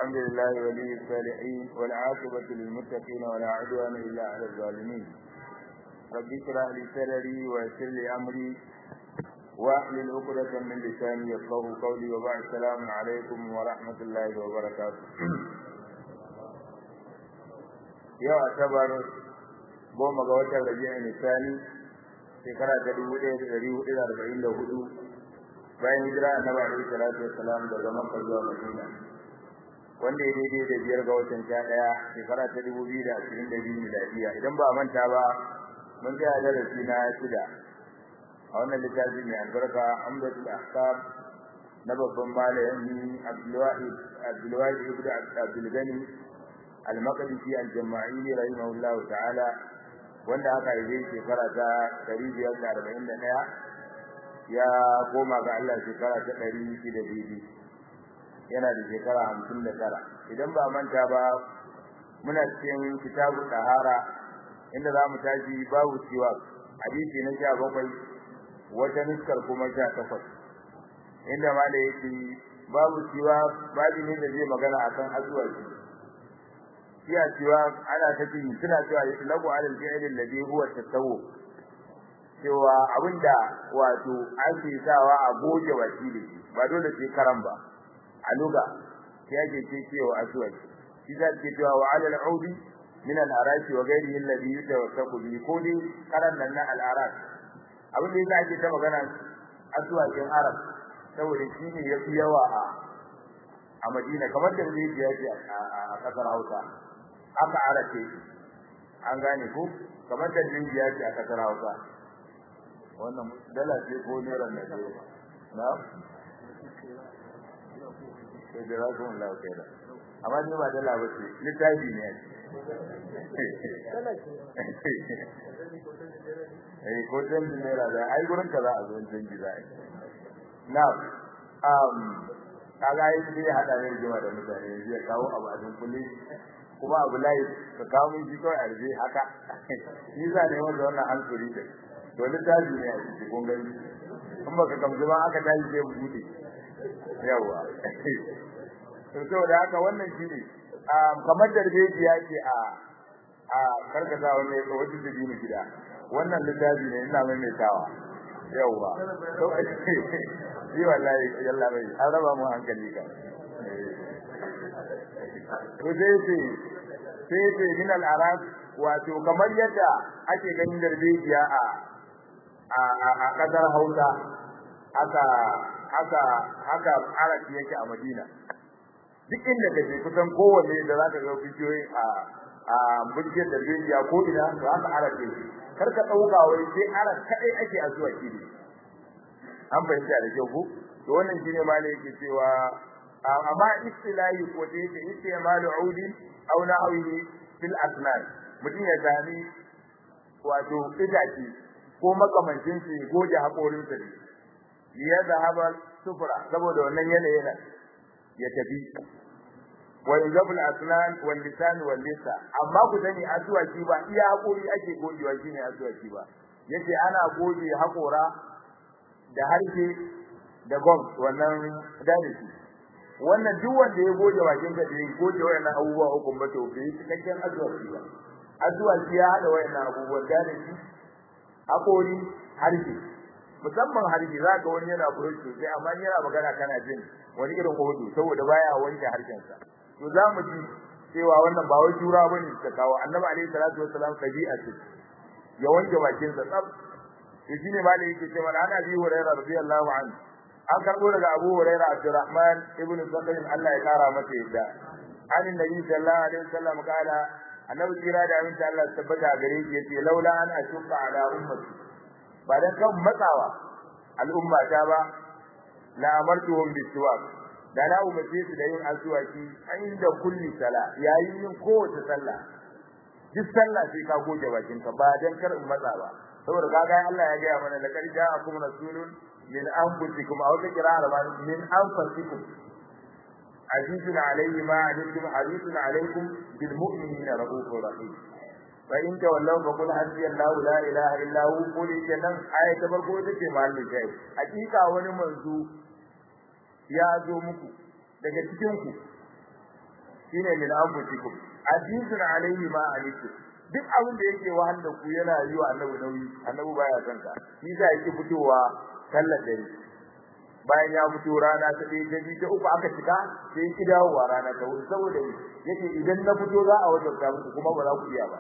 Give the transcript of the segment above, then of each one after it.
الحمد لله ولي الصالحين والعاقبة للمتقين ولا عدوان إلا على الظالمين رب اشرح لي صدري ويسر لي أمري واحلل عقدة من لساني يفقهوا قولي وبعد السلام عليكم ورحمة الله وبركاته yau asabar goma ga watan rabi'a nisani shekara ta dubu ɗaya da ɗari hudu da arba'in da hudu bayan hijira annabi alaihi salatu wassalam daga makka zuwa madina wanda ya daidai da biyar ga watan sha ɗaya shekara ta dubu biyu da ashirin da biyu miladiya idan ba a manta ba mun tsaya darasi na shida a wannan littafi mai albarka amdatul ahkam na babban malami abdulwahid abdulwahid ibnu abdul gani al-maqdisi al-jama'i rahimahullahu ta'ala wanda aka yi shekara ta 541 ya koma ga Allah shekara ta 602 yana da shekara 59 idan ba manta ba muna cikin kitabu tahara inda za mu tashi babu ciwa hadisi na 17 wata nuskar kuma 18 inda ma da yake babu ciwa babu ne da zai magana akan azuwaci iya cewa ana tafi suna cewa lagu alal fi'l alladhi huwa tasawwu cewa abinda wato ake sawa a goge wakili ba dole sai karam ba a luga sai ake ce cewa aswad shi da ke cewa wa alal audi min al arashi wa ghairihi alladhi yatawassaku bi kodi karan nan na al arash abin da yake ake ta magana aswadin arab saboda shi ne yafi yawa a a Madina kamar da zai je a kasar Hausa aka arace an gane ku kamar da dingiya ce a kasar Hausa wannan dala ce ko naira ne na sai da rasu mun lawo kai amma ni ba dala ba ce littafi ne eh ko dan naira da ai gurin ka za a zo dan gida na um kaga yi sai hada ne jima da mutane zai kawo abu a dunkule kuma abu layi ka kawo min shi kawai arzi haka ni za ne wanda wannan hankali da to littafi ne a cikin gongani in baka kamzu ba aka tashi sai mu bude yawa to saboda haka wannan shi ne kamar darbejiya ce a a karkata wannan ya tsawo da dini gida wannan littafi ne ina mai mai tawa yawa to shi wallahi yalla bai an raba mu hankali ka to sai sai sai ce min al-arab wato kamar yadda ake ganin darbejiya a a a kasar Hausa haka haka haka arabi yake a Madina duk inda kaje kusan kowanne da zaka ga bidiyoyi a a burgiyar darbejiya ko ina to haka arabi kar ka dauka wai sai arab kadai ake a zuwa kidi an fahimta da kyau ko to wannan shine ma ne yake cewa amma istilahi ko dai da istimalu audi aw na'awihi fil asnan mutum ya gani wato idaci ko makamancin shi goje hakorin sa ya zahaba sufra saboda wannan yanayin ya tafi wa yuzabul asnan wal lisan wal lisa amma ku sani azuwaki ba iya hakori ake gojewa shine azuwaki ba yace ana goje hakora da harshe da gom wannan dalili wannan duk wanda ya goje bakin ka da ya goje wayannan abubuwa uku ba to bai cikakken azwaji ba azwaji ya hada wayannan abubuwan da ne shi akori harbi musamman harbi zaka wani yana furuci sosai amma yana magana kana jin wani irin hudu saboda baya wanke harshen sa to zamu ji cewa wannan ba wai jura bane ta kawo annabi alaihi salatu wassalam tabi'a ce ya wanke bakin sa tsaf to shine ma da yake cewa ana bi hurairah radiyallahu anhu an karbo daga Abu Hurairah Abdurrahman ibn Sakhr Allah ya kara masa yadda an nabi sallallahu alaihi wasallam kala annabi kira da aminta Allah tabbata gare shi yace laula an ashqa ala ummati ba dan kan matsawa al'umma ta ba la amartuhum bisiwak da na umarce su da yin aswaki inda kulli sala yayin yin kowace sallah duk sallah sai ka goge bakinka ba dan kar in matsa ba saboda kaga Allah ya ga mana laqad ja'akum rasulun min anfusikum aw taqra'u ma min anfusikum azizun alayhi ma antum harisun alaykum bil mu'minina rahufur rahim fa in tawallaw fa qul hasbi Allah la ilaha illa hu qul kenan aya ta farko ita ce mahallin kai hakika wani manzo ya zo muku daga cikin ku shine min anfusikum azizun alayhi ma alikum duk abin da yake wahal da ku yana yi wa annabi nauyi annabi baya son ka shi za yake fitowa sallar dare bayan ya fito rana ta ɗaya ta biyu ta uku aka cika sai ki dawowa rana ta hudu saboda yake idan na fito za a wajen ta muku kuma ba za ku iya ba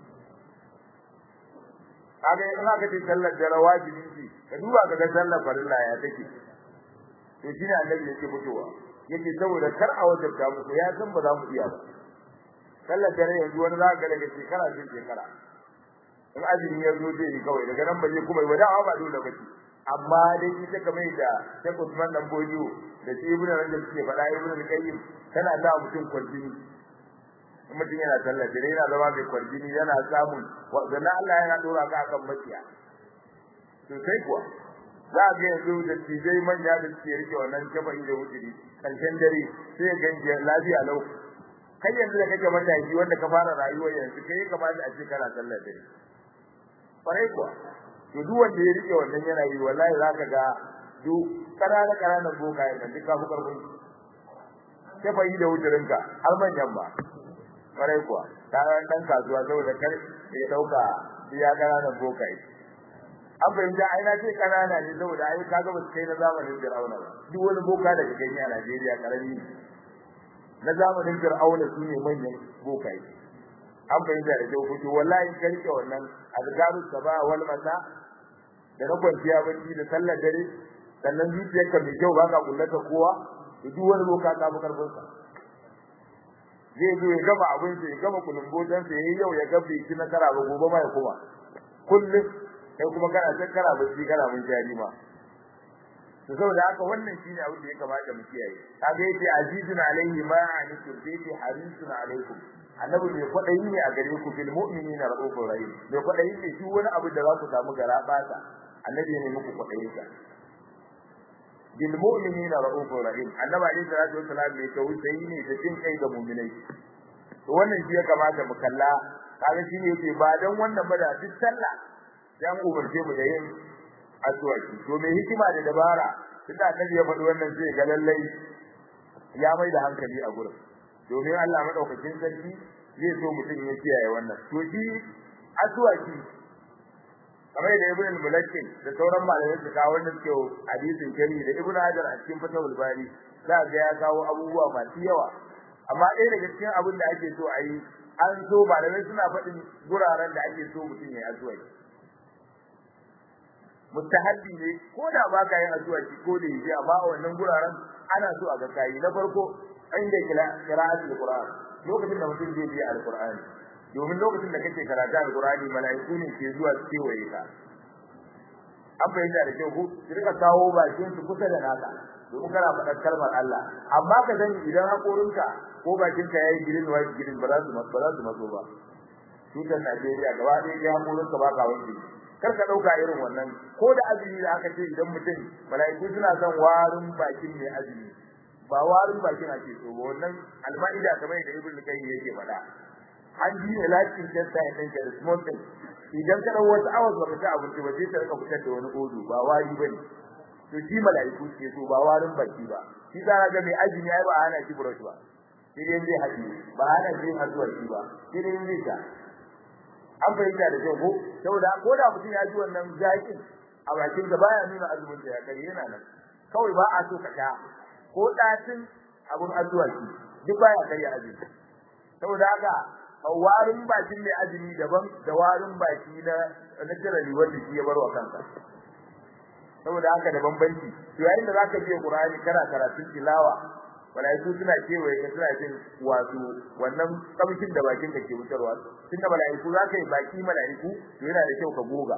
kaga in aka ce sallar dare wajibi ce ka duba ka ga sallar farilla ya take to shine annabi yake fitowa yake saboda kar a wajen ta muku ya san ba za mu iya ba sallar dare yanzu wani za ka daga shekara sai shekara in azumi ya zo zai yi kawai daga nan ba zai kuma yi ba da ba dole ba ce amma dai ita kamar da Sheikh Usman dan Bodio da shi Ibn Rajab suke faɗa Ibn Qayyim tana da mutum kwarjini mutum yana sallar dare yana zama mai kwarjini yana samun wanda Allah yana dora ka akan makiya to sai kuwa za ga yanzu da tijai manya da suke rike wannan shafa'i da wuturi karshen dare sai ga ganji lafiya lau kai yanzu da kake mataki wanda ka fara rayuwa yanzu kai kamata a ce kana sallar dare farai kuwa to duk wanda ya rike wannan yana yi wallahi zaka ga duk kanana kananan bokaye nan duk kafu karfin shafa'i da wuturinka har manyan ba farai kuwa ta dan kasuwa saboda kar ya dauka iya kananan bokaye an fahimta ai na ce kanana ne saboda ai kaga ba su kai na zamanin Fir'auna ba duk wani boka da ka gani a Najeriya karami na zamanin Fir'auna su ne manyan bokaye an fahimta da kyau kuto wallahi ka rike wannan azkaru saba wal masa da na kwanciya bacci da sallar dare sannan zuciyarka mai kyau baka kullata kowa duk wani boka ka fi karfin sa zai zo ya gama abin sa ya gama kulumbotan sa yayi yau ya gabe shi na kara ba gobe ma ya kuma kullum kai kuma kana san kana bacci kana mun jari ma to saboda haka wannan shine abin da ya kamata mu kiyaye kaga yace azizun alaihi ma anikum bi harisun alaikum annabi mai kwadayi ne a gare ku bil mu'minina raufur rahim mai kwadayi ne shi wani abu da za ku samu gara bata annabi ne muku kwadayin sa bil mu'minina raufur rahim annabi alaihi salatu wassalam mai tausayi ne da jin kai ga mu'minai to wannan shi ya kamata mu kalla kaga shi ne yake ba dan wannan ba da duk sallah dan umarce mu da yin aswaki to mai hikima da dabara tunda annabi ya faɗi wannan sai ga lallai ya mai da hankali a gurin domin Allah madaukakin sarki zai so mutum ya kiyaye wannan to shi aswaki kamar da ibn al-mulakkin da sauran malamai su kawo wannan suke hadisin kari da ibn hajar a cikin fatawul bari za ga ya kawo abubuwa masu yawa amma ɗaya daga cikin abin da ake so a yi an so malamai suna faɗin guraren da ake so mutum ya yi aswaki mustahabbi ne ko da ba ka yin addu'a ki ko da yi amma a wannan guraren ana so a ga kai na farko inda qira'atul qur'an lokacin da mutum zai yi alqur'ani domin lokacin da kake karatu alqur'ani mala'iku ne ke zuwa su kewaye ka an bayyana da kyau ko su rika kawo bakin su kusa da naka domin kana faɗar kalmar Allah amma ka sani idan hakorinka ko bakinka yayi girin wa girin ba za su ba za su matso ba tutar Najeriya gaba ɗaya ya hakorinka ba ka wanke kar ka dauka irin wannan ko da azumi da aka ce idan mutum malaiku suna son warin bakin mai azumi ba warin bakin ake so ba wannan almaida kamar da ibnu kayyim yake faɗa an ji ne lakin testa ya danke da small thing idan ka dawo wata awas ba ka ci abinci ba sai ka rika fitar da wani odo ba wari bane to shi malaiku ce so ba warin baki ba shi za ga mai azumi ai ba ana shi brush ba sai dai zai haɗi ba ana shi hazuwa shi ba sai dai zai ta an fahimta da kyau ko saboda ko da mutum ya ji wannan zakin a bakin da baya nuna azumin da ya kare yana nan kawai ba a so ka sha ko datin abun addu'a ki duk baya kare azumi saboda haka warin bakin mai azumi daban da warin baki na na jirali wanda shi ya barwa kansa saboda haka da bambanci to yayin da zaka je Qur'ani kana karatun tilawa malaiku suna kewaye ka suna jin wato wannan kamshin da bakin ka ke wutarwa tunda malaiku za ka yi baki malaiku to yana da kyau ka goga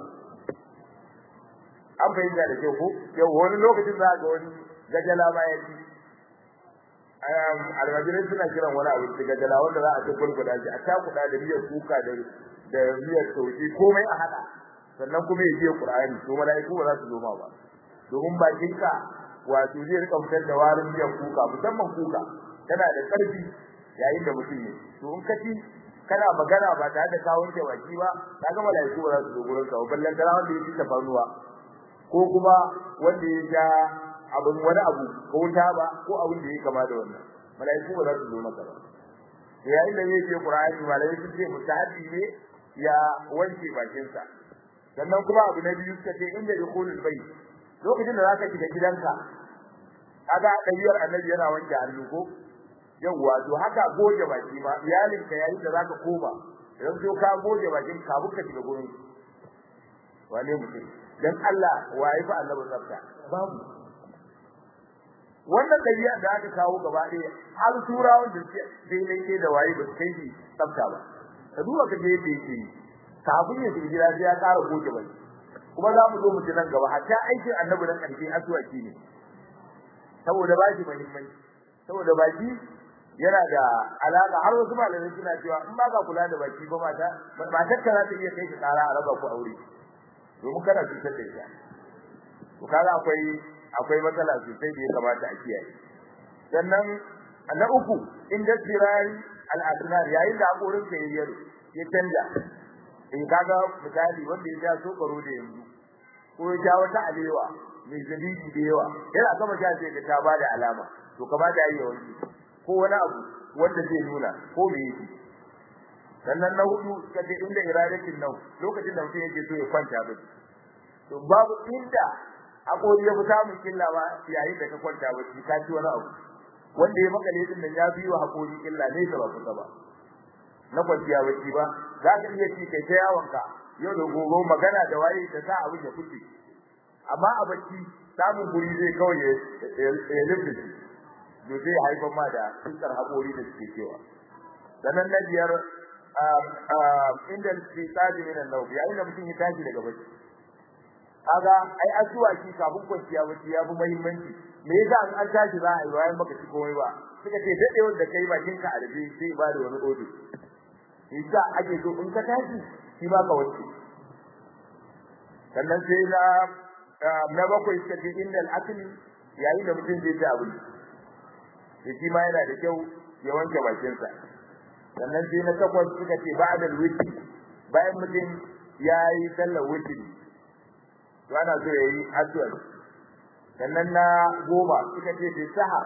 an bayyana da kyau ko yau wani lokacin za ga wani gajala ma ya ci almajirai suna kiran wani abu da gajala wanda za a ci gurguda shi a takuda da miyar kuka da da miyar sauki komai a hada sannan kuma ya je Qur'ani to malaiku ba za su zo ma ba domin bakinka wato zai rika fitar da warin miyan kuka musamman kuka tana da karfi yayin da mutum ne to in ka ci kana magana ba tare da kawon da baki ba kaga malaiku ba za su zo gurin ka ballan da wanda ya ci tafarnuwa ko kuma wanda ya ja abun wani abu ko wuta ba ko abin da ya kama da wannan malaiku ba za su zo maka ba da yayin da zai je Qur'ani malai sun ce mutahabbi ne ya wanke bakinsa sannan kuma abu na biyu suka ce inda dukhulul bayt lokacin da zaka shiga gidanka kaga dayyar annabi yana wanke hannu ko yawwa to haka goje baki ma iyalinka yayin da zaka koma idan so ka goje bakin ka buka shiga gurin wane mutum dan Allah waye fa annabi tsafta babu wannan dabi'a da aka kawo gaba ɗaya har turawan da suke daidai ke da waye ba su kai shi tsafta ba ka duba ka je yadda yake yi kafin ya shiga gida sai ya ƙara goge bai kuma za mu zo mu ji nan gaba hatta aikin annabi nan ƙarfi asuwaki ne saboda ba shi muhimmanci saboda baki yana da alaka har wasu malamai suna cewa in ba ka kula da baki ba mata matar ka za ta iya kai ka tsara a raba ku aure domin kana cutar da ita to kaga akwai akwai matsala sosai da ya kamata a kiyaye sannan na uku inda zirari al-asnar yayin da hakorin ka yayyar ya canja in kaga misali wanda ya ja so karo da yanzu ko ya ja wata alewa mai zabibi da yawa yana gama ja sai ta bada alama to kamata yayi wani ko wani abu wanda zai nuna ko me yake sannan na hudu kace inda iradatin nau lokacin da mutum yake so ya kwanta ba to babu inda hakori ya fi samun killa ba yayin da ka kwanta ba shi ka ci wani abu wanda ya makale din nan ya biyo hakori killa ne ba kusa ba na kwanciya bacci ba za ka iya ci kai ta yawonka yau da gobe magana da waye ta sa abin ya fice amma a bacci samun guri zai kawai ya lubuce to zai haifar ma da tsar hakori da suke cewa sannan na biyar inda ke tsaji min an-nawm yayin da mutum ya tashi daga bacci kaga ai asuwaki kafin kwanciya bacci ya fi muhimmanci me yasa an an tashi za a yi bayan baka ci komai ba suka ce dadewar da kai bakin ka a rufe sai ba da wani odo yasa ake so in ka tashi shi ba ka wanke sannan sai na na bakwai suka ce innal akli yayin da mutum zai ci abinci shi ma yana da kyau ya wanke bakinsa sannan sai na takwas suka ce ba'da al-witr bayan mutum yayi sallar witr to ana so yayi addu'a sannan na goma suka ce bi saha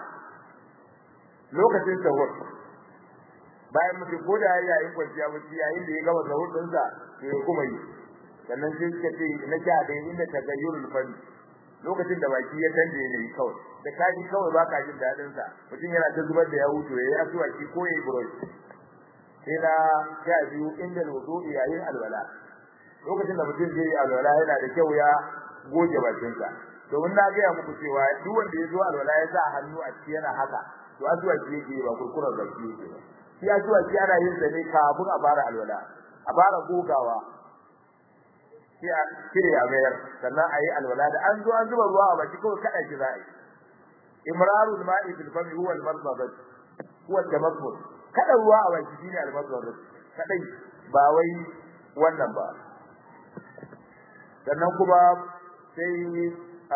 lokacin sahur bayan mutum ko da yayin kwanciya bacci yayin da ya gama sahur din sa to ya kuma yi sannan sai suka ce na sha da inda tagayyurul fani lokacin da baki ya canje ne kawai da kaji kawai baka jin dadin sa mutum yana ta zubar da ya hutu yayi asuwaki ko yayi brush sai na sha biyu inda wudu'i yayin alwala lokacin da mutum zai yi alwala yana da kyau ya goge bakin sa domin na ga muku cewa duk wanda ya zo alwala ya sa hannu a ciki yana haka to asuwaki yake ba kurkurar baki yake ba shi asuwaki ana yin sa ne kafin a fara alwala a fara gogawa sai a kire a mayar sannan a yi alwala da an zo an zuba ruwa a baki kawai kada shi za a yi imrarul ma'i fil fami huwa al-marzabat huwa al-tamakkul kada ruwa a baki shine al-marzabat kadai ba wai wannan ba sannan kuma sai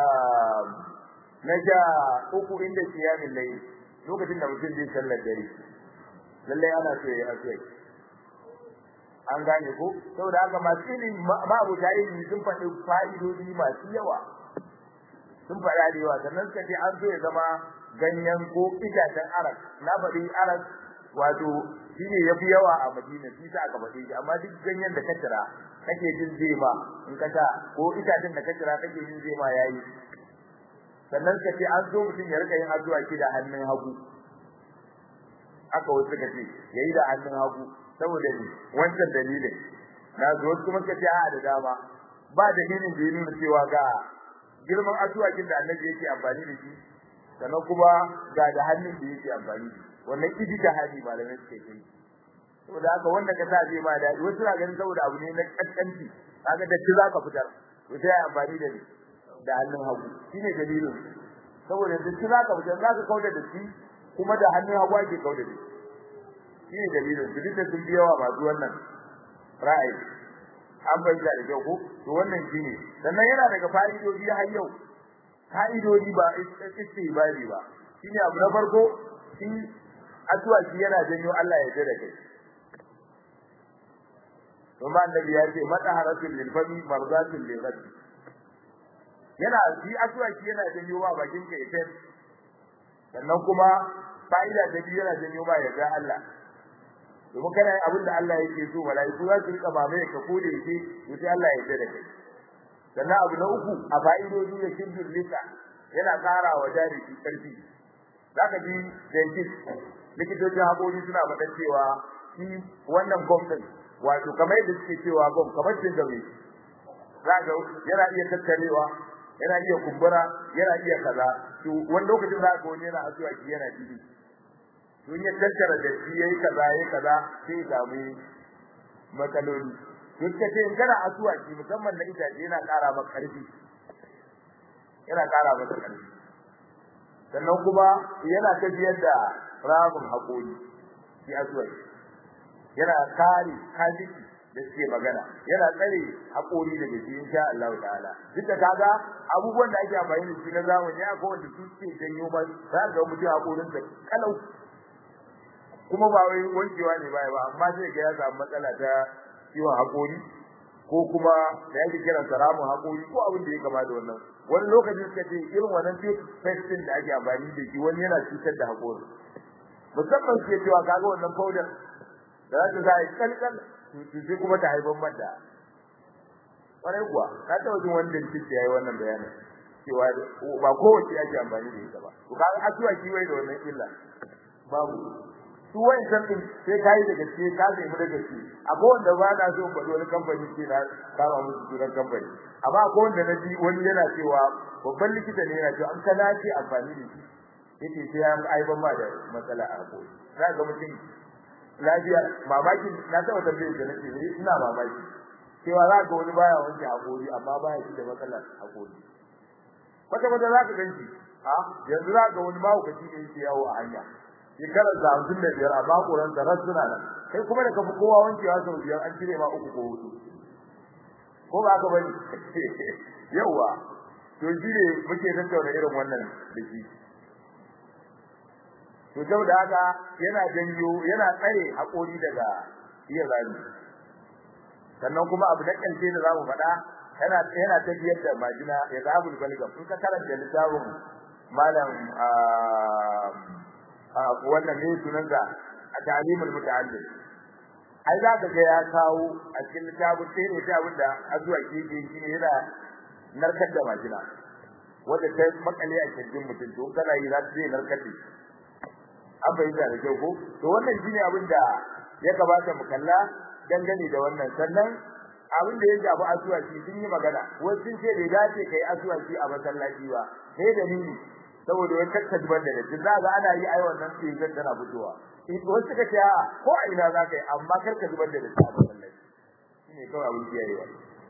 na ja uku inda kiyamin layl lokacin da mutum zai sallar dare lalle ana so ya yi an gane ko saboda haka masu ilimi ma'abuta ilimi sun faɗi fa'idodi masu yawa sun faɗa da yawa sannan suka ce an so ya zama ganyen ko itacen arak na faɗi arak wato shi ne ya fi yawa a madina shi sa aka faɗi shi amma duk ganyen da ka cira kake jin zai ma in ka ta ko itacen da ka cira kake jin zai ma yayi sannan suka ce an so mutum ya rika yin addu'a ki da hannun hagu aka wasu suka ce yayi da hannun hagu saboda ni wancan dalilin na zo kuma ka ce a da dama ba dalilin da ya nuna cewa ga girman asuwakin da annabi yake amfani da shi sannan kuma ga da hannun da yake amfani da wannan kidi da hali malamai suke kai saboda haka wanda ka sa zai ma da wasu na ganin saboda abu ne na kaskanci kaga da ci zaka fitar to sai amfani da ni da hannun hagu shine dalilin saboda da ci zaka fitar zaka kauda da shi kuma da hannun hagu ake kauda da shi shine dalilin su duka sun biya wa masu wannan ra'ayi an bayyana da kyau ko to wannan shine sannan yana daga fa'idodi har yau fa'idodi ba istibari ba shine abu na farko shi addu'a shi yana janyo Allah ya jira kai kuma annabi ya ce mataharatul lil fami marzatul lil ghad yana shi addu'a shi yana janyo wa bakin ka ita sannan kuma fa'ida ta biyu yana janyo ma ya ga Allah domin kana yin abin da Allah yake so malaiku za su rika mamaye ka kode yake to sai Allah ya yarda da kai sannan abu na uku a fa'idodi da shirkin lika yana ƙara wa jariki ƙarfi zaka ji dentist likitocin haƙori suna faɗa cewa shi wannan gwamnati wato kamar yadda suke cewa gwam kamar cin gabe za ga yana iya tattarewa yana iya kumbura yana iya kaza to wani lokacin za ga wani yana asuwa ki yana jini to ya tattara da shi yayi kaza yayi kaza sai ya samu matsaloli to kace in kana asuwa ki musamman na itace yana ƙara maka ƙarfi yana ƙara maka ƙarfi sannan kuma yana tafiyar da ramin haƙori shi asuwa yana kare kajiki da suke magana yana tsare haƙori daga shi insha Allah ta'ala duk da kaga abubuwan da ake amfani da shi na zamani akwai wanda su suke janyo ba za ga mutum haƙorin sa kalau kuma ba wai wankewa ne baya ba amma sai ga ya samu matsala ta ciwon haƙori ko kuma da yake kiran sa ramin haƙori ko abin da ya kama da wannan wani lokacin suka ce irin wannan toothpaste da ake amfani da shi wani yana cutar da haƙori musamman suke cewa kaga wannan powder da za ta sa ya kalkal sai kuma ta haifar mata kwarai kuwa ka taɓa jin wani dentist ya yi wannan bayanin cewa ba kowace ake amfani da ita ba to kaga asuwa shi wai da wannan illa babu su wani sabbin sai ka yi da gaske ka zai mu da gaske akwai wanda ba na so faɗi wani kamfani ce na kama musu sunan kamfani amma akwai wanda na ji wani yana cewa babban likita ne yana cewa an ka dace amfani da shi yake sai an aiban ma da matsala a haƙori za ga mutum lafiya mamaki na taba tambaye da nake ne ina mamaki cewa za ga wani baya wanke hakori amma baya shi da matsalar hakori kwata kwata za ka ganci a yanzu za ga wani mahaukaci ne yake yawo a hanya shekarar da hamsin da biyar amma koran da suna nan kai kuma da ka fi kowa wankewa sau biyar an cire ma uku ko hudu ko ba ka bari yauwa to shi ne muke tattauna irin wannan da shi to saboda haka yana janyo yana tsare hakori daga iya zani sannan kuma abu da karshe da zamu faɗa yana yana tafiyar da majina ya zabul balgam in ka karanta littafin malam a wannan ne sunan da a ta'limul muta'allim ai za ka ga ya kawo a cikin littafin sai ne ta abin da azuwa ke ke shi ne yana narkar da majina wanda ta makale a cikin mutum to kana yi za ta je narkar da an fahimta da kyau ko to wannan shine abin da ya kamata mu kalla dangane da wannan sannan abin da ya shafi asuwaci sun yi magana wasu sun ce bai dace kai asuwaci a masallaci ba sai dalili saboda wani kakkajiban da da za ga ana yi ai wannan tsirin tana fitowa wasu suka ce a ko a ina za ka yi amma kar ka zubar da da a masallaci shine kawai abin kiyayewa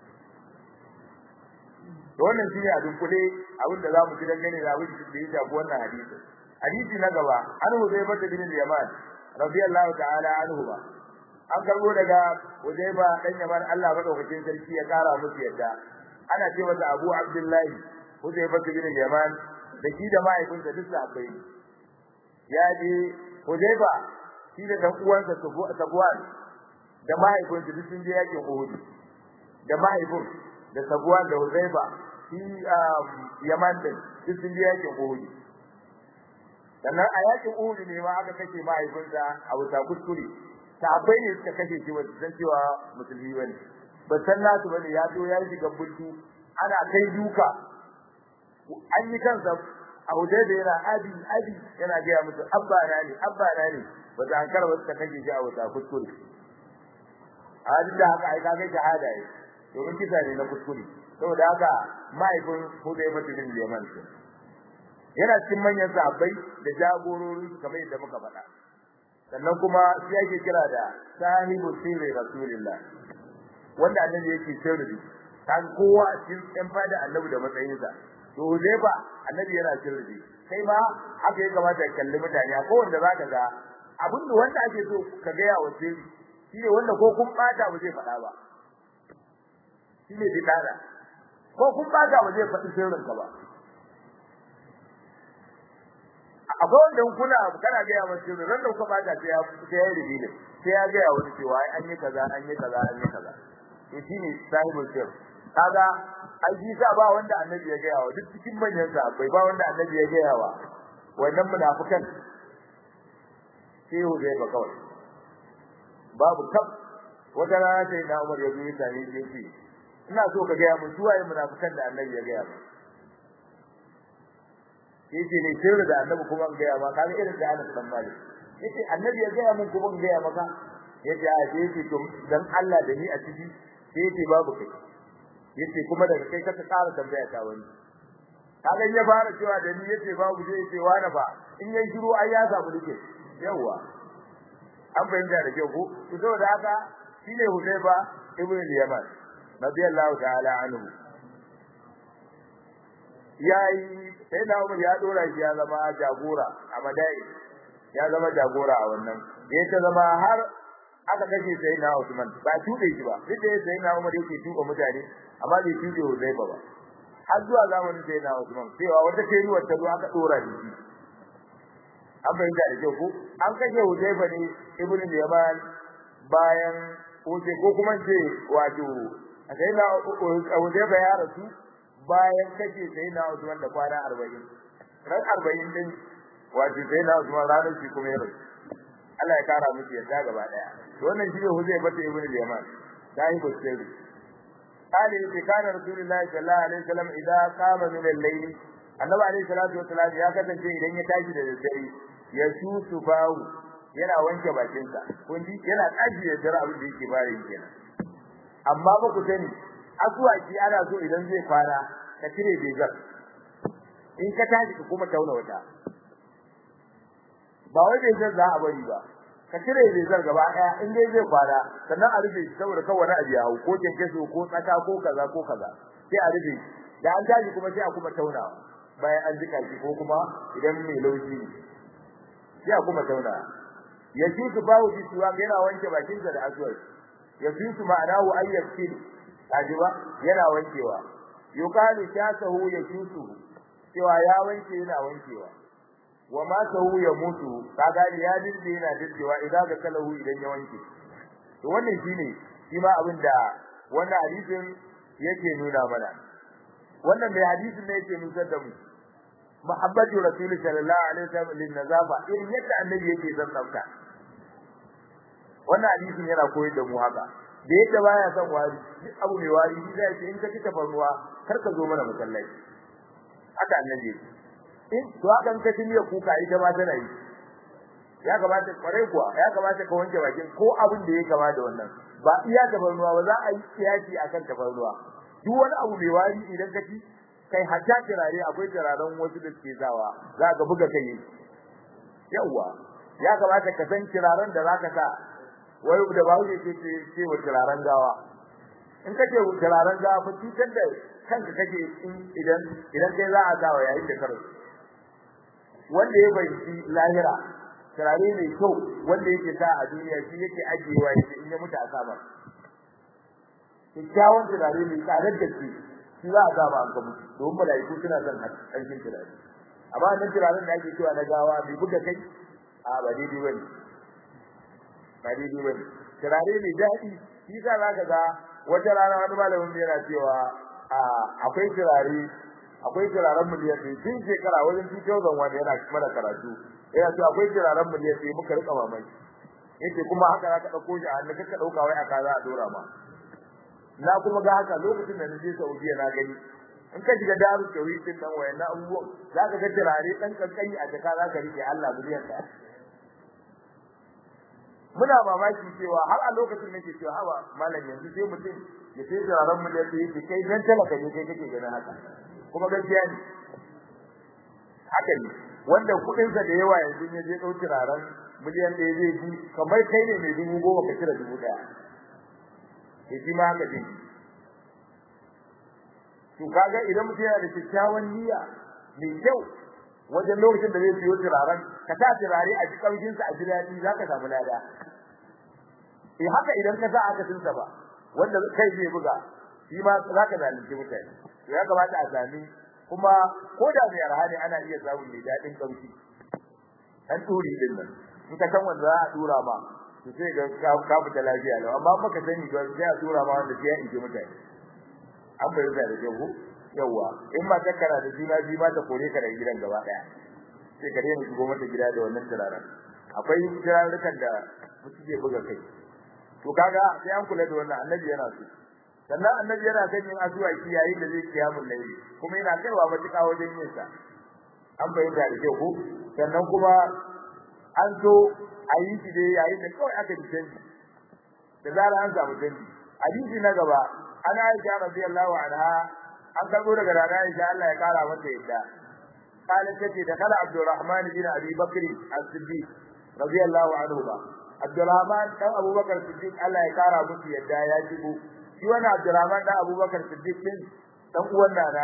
to wannan shine a dunkule abin da za mu ji dangane da abin da ya shafi wannan hadisi hadisi na gaba an Huzaifa bin al-Yaman radiyallahu ta'ala anhu ba an karbo daga Huzaifa dan Yaman Allah madaukakin sarki ya kara musu yadda ana ce masa Abu Abdullahi Huzaifa bin al-Yaman da shi da mahaifinsa duk sahabbai ya je Huzaifa shi da dan uwansa Safwan da mahaifinsa duk sun je yakin Uhud da mahaifin da Safwan da Huzaifa shi Yaman din duk sun je yakin Uhud sannan a yakin Uhud ne ma aka kashe mahaifinsa a wuta kuskure sahabbai ne suka kashe shi ba san cewa musulmi bane ba san nasu bane ya zo ya shiga bultu ana kai duka an yi kansa a huje da yana abi abi yana ga musu abba na ne abba na ne ba za an karba suka kashe shi a wuta kuskure a da haka ai kaga shahada ne domin kisa ne na kuskure saboda haka mahaifin Hudayfa bin Yaman yana cikin manyan sahabbai da jagorori kamar yadda muka faɗa sannan kuma shi ake kira da sahibu sirri rasulillah wanda annabi yake sirri kan kowa a cikin ɗan fada annabi da matsayinsa to Huzaifa annabi yana sirri kai ma haka ya kamata ka kalli mutane ko wanda zaka ga abin da wanda ake so ka ga ya wace shi ne wanda ko kun bata ba zai faɗa ba shi ne bidara ko kun bata ba zai faɗi sirrin ka ba akwai wanda kuna kana ga ya wace ran da kuka bata sai ya sai ya rubi sai ya ga ya wani cewa ai an yi kaza an yi kaza an yi kaza to shine sahibul sir kaga ai shi sa ba wanda annabi ya ga yawa duk cikin manyan sahabbai ba wanda annabi ya ga yawa wannan munafikan sai hu zai ba kawai babu kaf wata rana sai na Umar ya zo ya same shi yace ina so ka gaya mun suwaye munafikan da Annabi ya gaya mun yace ne sirri da Annabi kuma an gaya ma kaga irin da Anas dan Malik yace Annabi ya gaya mun kuma an gaya maka yace a ce yace to dan Allah da ni a ciki sai yace babu kai yace kuma daga kai ka tsara tambaya ta wani kaga ya fara cewa da ni yace babu sai yace wani ba in yayi shiru ai ya samu dake yawa an bayyana da kyau ko to saboda haka shine Hudayba ibn al-Yaman radiyallahu ta'ala anhu yayi sai da Umar ya dora shi ya zama jagora a Madai ya zama jagora a wannan yayin ta zama har aka kashe sai na Usman ba tude shi ba duk da sai na Umar yake tuka mutane amma bai tude Hudayba ba har zuwa zamanin sai na Usman cewa wata kai ruwa ta zo aka dora shi an bayyana da kyau ko an kashe Hudayba ne ibn Yaman bayan wuce ko kuma ce wato sai na Hudayba ya rasu bayan kashe sai na Usman da kwana 40 ran 40 din wato sai na Usman ranar shi kuma ya rasu Allah ya kara miki yadda gaba daya wannan shi ne Hudayba ta ibn Yaman dai ko sai قال إذا كان رسول الله صلى الله عليه وسلم إذا قام من الليل النبي عليه الصلاة والسلام يا كذا شيء إذا يتاجي للدري ya su bawu yana wanke bakinsa kun ji yana tashi da jira abin da yake bayin kenan amma ba ku sani asuwaki ana so idan zai fara ka cire bezar in ka tashi ka kuma tauna wata ba wai bezar za a bari ba ka cire bezar gaba daya in dai zai fara sannan a rufe shi saboda kawai wani abu ya hau ko kenkeso ko tsaka ko kaza ko kaza sai a rufe da an tashi kuma sai a kuma taunawa bayan an jika shi ko kuma idan mai laushi ne sai kuma tauna ya ji su bawo ji suwa yana wanke bakinsa da aswar ya ji su ma'anahu ayyakil kajiba yana wankewa yukalu shasahu ya shusu cewa ya wanke yana wankewa wa ma sahu ya mutu kaga ya dinda yana dindewa idan ga kalahu idan ya wanke to wannan shine shi ma abin da wannan hadisin yake nuna mana wannan mai hadisin ne yake nuna da mu muhabbatu rasul sallallahu alaihi wasallam lin nazafa irin yadda annabi yake son tsafta wannan hadisin yana koyar da mu haka da yadda baya son wari duk abu mai wari shi zai ce in ka ci tafarnuwa kar ka zo mana masallaci haka annabi yake in to haka in ka ci miya kuka ita ma tana yi ya kamata kwarai kuwa ya kamata ka wanke bakin ko abin da ya kama da wannan ba iya tafarnuwa ba za a yi kiyaki akan tafarnuwa duk wani abu mai wari idan ka ci kai hatta turare akwai turaren wasu da suke zawa za ka buga kai yawa ya kamata ka san turaren da zaka sa wai da ba wuce ce ce wa turaren gawa in kace turaren gawa fa cutar da kanka kake idan idan kai za a sa wa yayin da karo wanda ya bayyana lahira turare mai kyau wanda yake sa a duniya shi yake ajiyewa yake in ya mutu a sama kyakkyawan turare mai tsadar da shi shi za a sa ba an gabu domin malaiku suna son hancin turare amma nan turaren da ake cewa na gawa bai buga kai a ba daidai bane ba daidai bane turare mai daɗi shi sa za ka ga wata rana wani malamin yana cewa akwai turare akwai turaren miliyan ɗaya tun shekara wajen 2001 yana mana karatu yana cewa akwai turaren miliyan ɗaya muka rika mamaki yace kuma haka za ka ɗauko shi a hannu ka ɗauka wai aka za a dora ma na kuma ga haka lokacin da naje Saudiya na gani in ka shiga daru tauhid din dan wayannan abubuwan za ka ga turare dan kankani a jaka za ka rike Allah biliyan ka muna mamaki cewa har a lokacin nake cewa hawa malam yanzu sai mutum ya sai turaren mu da yake kai dan talaka ne kai kake ganin haka kuma gaskiya ne haka ne wanda kudin sa da yawa yanzu ya je dau turaren miliyan ɗaya zai ji kamar kai ne mai dubu goma ka cire dubu ɗaya to shi ma haka din to kaga idan mutum yana da kyakkyawan niyya mai kyau wajen lokacin da zai siyo turaren ka sa turare a cikin kamshin sa a ji daɗi zaka samu lada eh haka idan ka sa aka tinsa ba wanda kai zai buga shi ma zaka zalunci mutane to ya kamata a sami kuma ko da mai arha ne ana iya samun mai daɗin kamshi an turi din nan in ka san wanda za a tura ma to sai ga ka fita lafiya lau amma baka sani ba sai a tura ma wanda sai ya ije mutane an bayyana da jago yawa in ma ta kara da juna biyu ma ta kore ka daga gidan gaba daya sai ka daina shigo mata gida da wannan turaren akwai turarrukan da mutum zai buga kai to kaga sai an kula da wannan annabi yana so sannan annabi yana kan yin asuwaki yayin da zai kiyamul layli kuma yana kaiwa matuƙa wajen yin sa an bayyana da kyau ko sannan kuma an so a yi shi dai yayin da kawai aka ji canji da zarar an samu canji hadisi na gaba ana Aisha radiyallahu anha an karbo daga rana Aisha Allah ya kara mata yadda قالت تتي دخل عبد الرحمن بن ابي بكر الصديق رضي الله عنه عبد الرحمن dan Abu Bakar Siddiq Allah ya kara musu yadda ya shigo shi wannan Abdul Rahman dan Abu Bakar Siddiq din dan uwan na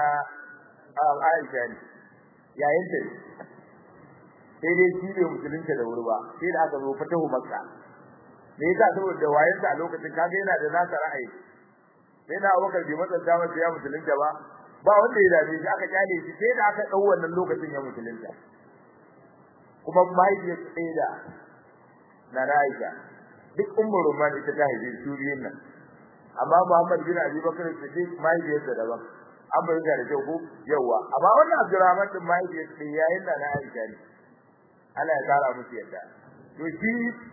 Aisha ne yayin ta sai dai shi ne musulunta da wuri ba sai da aka zo fatahu Makka me yasa saboda wayansa a lokacin kaga yana da nasa ra'ayi sai na Abubakar bai matsanta masa ya musulunta ba ba wanda ya dame shi aka kyale shi sai da aka dau wannan lokacin ya musulunta kuma mahaifiyar tsaye da na Aisha duk ummul rumman ita ta haife su biyun nan amma Muhammad bin Abi Bakr Siddiq mahaifiyar da daban an bayyana da kyau ko yawa amma wannan Abdurrahman din mahaifiyar tsaye yayin da na Aisha ne Allah ya kara musu yadda to shi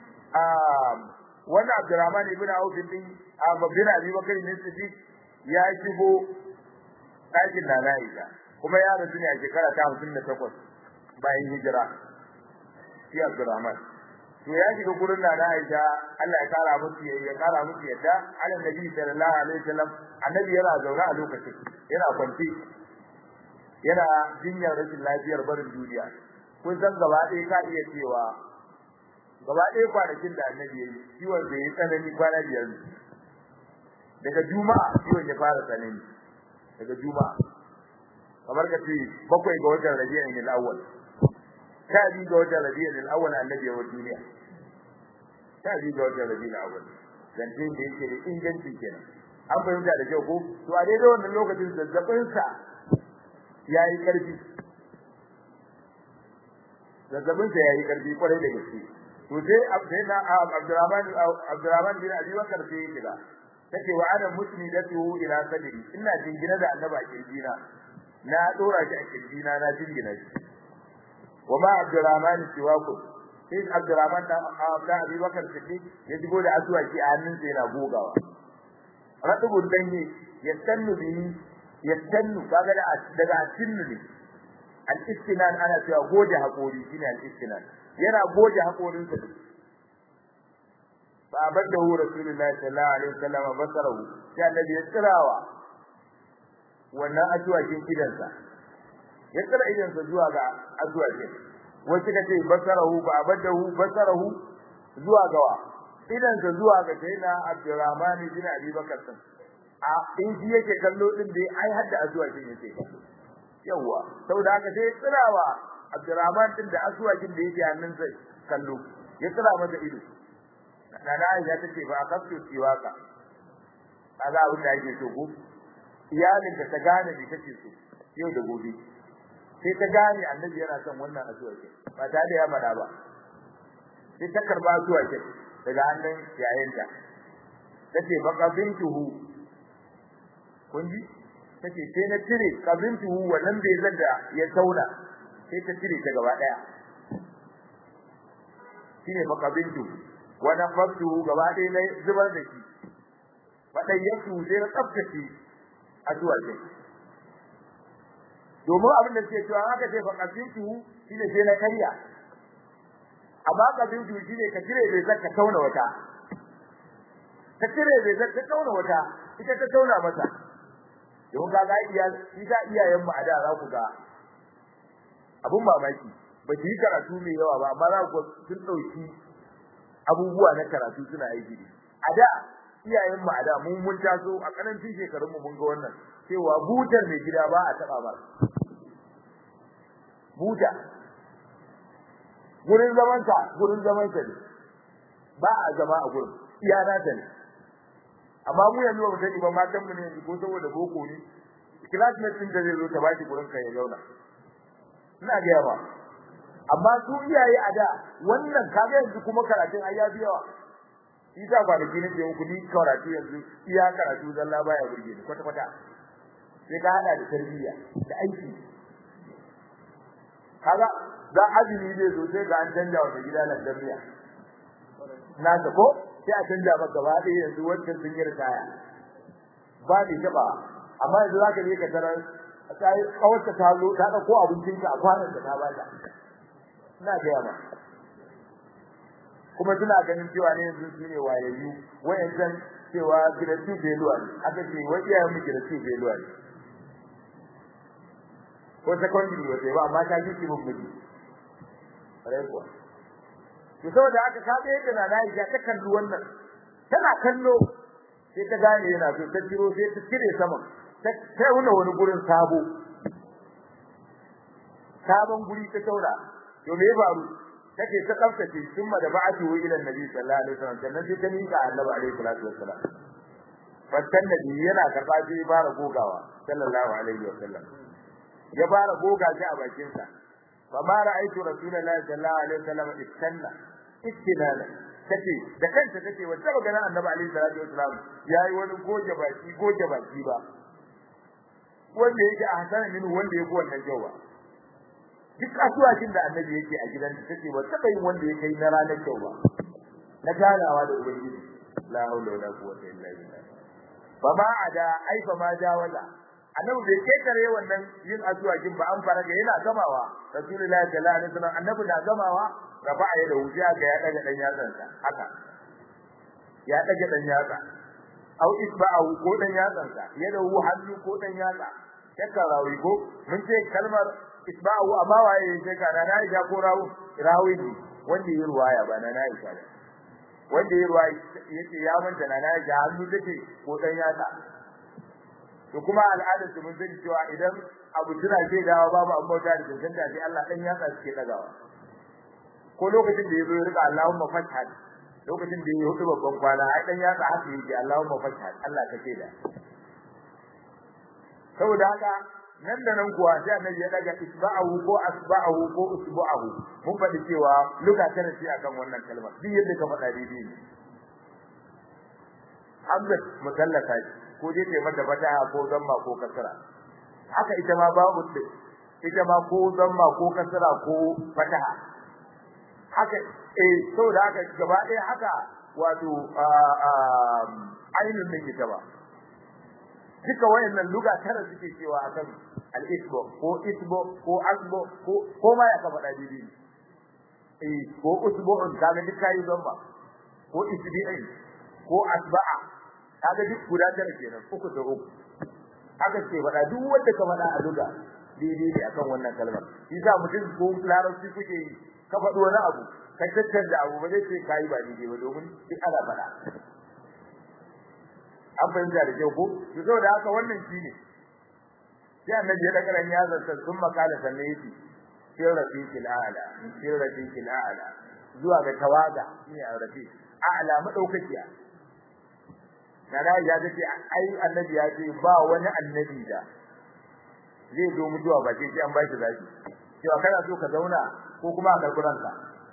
wannan Abdurrahman ibn Auf din bin Abi Bakr Siddiq ya shigo ɗakin da Aisha kuma ya rasu ne a shekara ta 58 bayan hijira shi Abdurrahman to ya shiga gurin da Aisha Allah ya kara musu ya kara musu yadda Allah Nabi sallallahu alaihi wasallam annabi yana zaune a lokacin yana kwanci yana jinyar rashin lafiyar barin duniya kun san gaba ɗaya ka iya cewa gaba ɗaya kwanakin da annabi ya yi ciwon da ya tsanani kwana biyar daga juma'a ciwon ya fara tsanani daga juma'a kamar ka ce bakwai ga watan rabi'in al-awwal sha biyu ga watan rabi'in al-awwal annabi ya wa duniya sha biyu ga watan rabi'in al-awwal zance da yake da inganci kenan an fahimta da kyau ko to a daidai wannan lokacin zazzabin sa yayi karfi zazzabin sa yayi karfi kwarai da gaske to sai Abdullah Abdurrahman Abdurrahman bin Abi Bakar sai ya kira take wa ana musnidatu ila sadri ina jingina da annaba a kirjina na dora shi a kirjina na jingina shi wa ma Abdurrahman siwaku sai Abdurrahman da Abi Bakar Siddiq ya jigo da asuwaki a hannunsa yana gogawa ratubun danye yastannu bihi yastannu kaga da daga asinnu ne al-istinan ana cewa goje hakori shine al-istinan yana goje hakorin sa fa abadahu rasulullahi sallallahu alaihi wasallam basarahu sai annabi ya tsirawa wannan asuwakin idansa ya tsira idansa zuwa ga asuwakin wasu kace basarahu fa abadahu basarahu zuwa gawa idansa zuwa ga sayyidina Abdurrahman bin Abi Bakar din a in shi yake kallo din dai ai hadda azuwakin yake yawa saboda haka sai tsirawa Abdurrahman din da azuwakin da yake hannun sa kallo ya tsira masa ido nana Aisha tace fa akaftu siwaka kaga abin da yake so ko iyalin da ta gane me take so yau da gobe sai ta gane annabi yana son wannan azuwakin ba ta da ya fada ba sai ta karba azuwakin daga hannun yayinta tace fa qabintuhu kun ji tace sai na tire qabintuhu wannan bai zanda ya tauna sai ta tire ta gaba daya shine fa qabintuhu wa nafatuhu gaba daya na zubar da shi fadan yaku sai na tsaftace addu'a ce domin abin da ke cewa haka sai fa qabintuhu shine sai na karya amma kabin juji ne ka cire bai zaka tauna wata ka cire bai zaka tauna wata ita ta tauna masa don ga ga iya ita iyayen mu a da za ku ga abun mamaki ba ki yi karatu mai yawa ba amma za ku sun dauki abubuwa na karatu suna aiki a da iyayen mu a da mun mun taso a karancin shekarun mu mun ga wannan cewa butar mai gida ba a taba ba buta gurin zaman ka gurin zaman ka ne ba a zama a gurin iyana ta ne amma mu yanzu ba mu sani ba matan mu ne ko saboda boko ne classmate din da zai zo ta baki gurin ka ya zauna ina ga yawa amma su iyaye a da wannan kaga yanzu kuma karatun ai ya yawa isa ba da ginin da ku ni karatu yanzu iya karatu zalla baya burge ni kwata kwata sai ka hada da tarbiyya da aiki kaga da azumi zai zo sai ga an canja wa gida nan damiya na ta ko sai a canja maka gaba ɗaya yanzu wancan sun yi ritaya ba ni taɓa amma yanzu za ka je ka tarar ta yi kawarta ta zo ta ɗauko abincinka a kwanan da ta ba ta ina gaya ma kuma suna ganin cewa ne yanzu su ne wayayyu wayancan cewa giratu beluwa ne aka ce wai iyayen mu giratu beluwa ne ko secondary wata ba amma ta ji mun miji rai kuwa to saboda haka ka ga yadda na Aisha ta kalli wannan tana kallo sai ta gane yana so ta ciro sai ta cire saman ta ta wuna wani gurin sabo sabon guri ta taura to me ya faru take ta tsaftace thumma da ba'atu ila annabi sallallahu alaihi wasallam sannan sai ta mika annabi alaihi salatu wassalam fattan nabi yana karba sai ya fara gogawa sallallahu alaihi wasallam ya fara goga shi a bakin sa fa ma ra'aytu rasulullahi sallallahu alaihi wasallam istanna istinana take da kanta take wata magana annabi alaihi salatu wassalam yayi wani goge baki goge baki ba wanda yake a hasanin min wanda yake wannan jawa duk asuwakin da annabi yake a gidan take ba taba yin wanda yake na ranar kyau ba na ganawa da ubangiji la haula wala quwwata illa billah fa ma ada ai fa ma jawaza annabi bai ketare wannan yin asuwakin ba an fara ga yana gamawa rasulullahi sallallahu alaihi wasallam annabi na gamawa rafa ya da wuya ga ya daga dan yatsan sa haka ya daga dan yatsa au isba'u ko dan yatsan sa ya da hannu ko dan yatsa yaka rawi ko mun ce kalmar isba'u amma waye yake ka na Aisha ko rawu rawi ne wanda yi ruwaya ba na Aisha ne wanda yi ruwaya yace ya manta na Aisha hannu take ko dan yatsa to kuma al'adar su mun sani cewa idan abu tana ce dawa babu an bauta da cancanta sai Allah dan yatsa suke dagawa ko lokacin da yazo ya rika Allahumma fathat lokacin da yayi hudu babban kwana ai dan yatsa haka yake Allahumma fathat Allah kake da saboda haka nan da nan kuwa sai annabi ya daga isba'ahu ko asba'ahu ko usbu'ahu mun faɗi cewa luka tana ce akan wannan kalmar duk yadda ka faɗa daidai ne Hamza musallata ko dai ta mata fataha ko zamma ko kasra haka ita ma babu ita ma ko zamma ko kasra ko fataha haka eh saboda haka gaba ɗaya haka wato ainihin da ita ba duka wayannan luga tara suke cewa akan al-isbo ko isbo ko asbo ko ko ma ya kafa dadi eh ko usbu'un kaga duk kai zamba ko isbi'in ko asba'a kaga duk guda tara kenan uku da uku haka ce faɗa duk wanda ka faɗa a luga daidai ne akan wannan kalmar shi sa mutum ko larabci kuke yi ka faɗi wani abu ka tattanda abu ba zai ce kai ba daidai ba domin duk ana faɗa an fahimta da kyau ko to saboda haka wannan shine sai annabi ya daga ran yazar sa sun makala sanne yake sai rafiqil a'la sai rafiqil a'la zuwa ga tawaga shine rafiq a'la madaukakiya kana ya ce ai annabi ya ce ba wani annabi da zai zo mutuwa ba sai an ba shi zaki cewa kana so ka zauna ko kuma a karburanka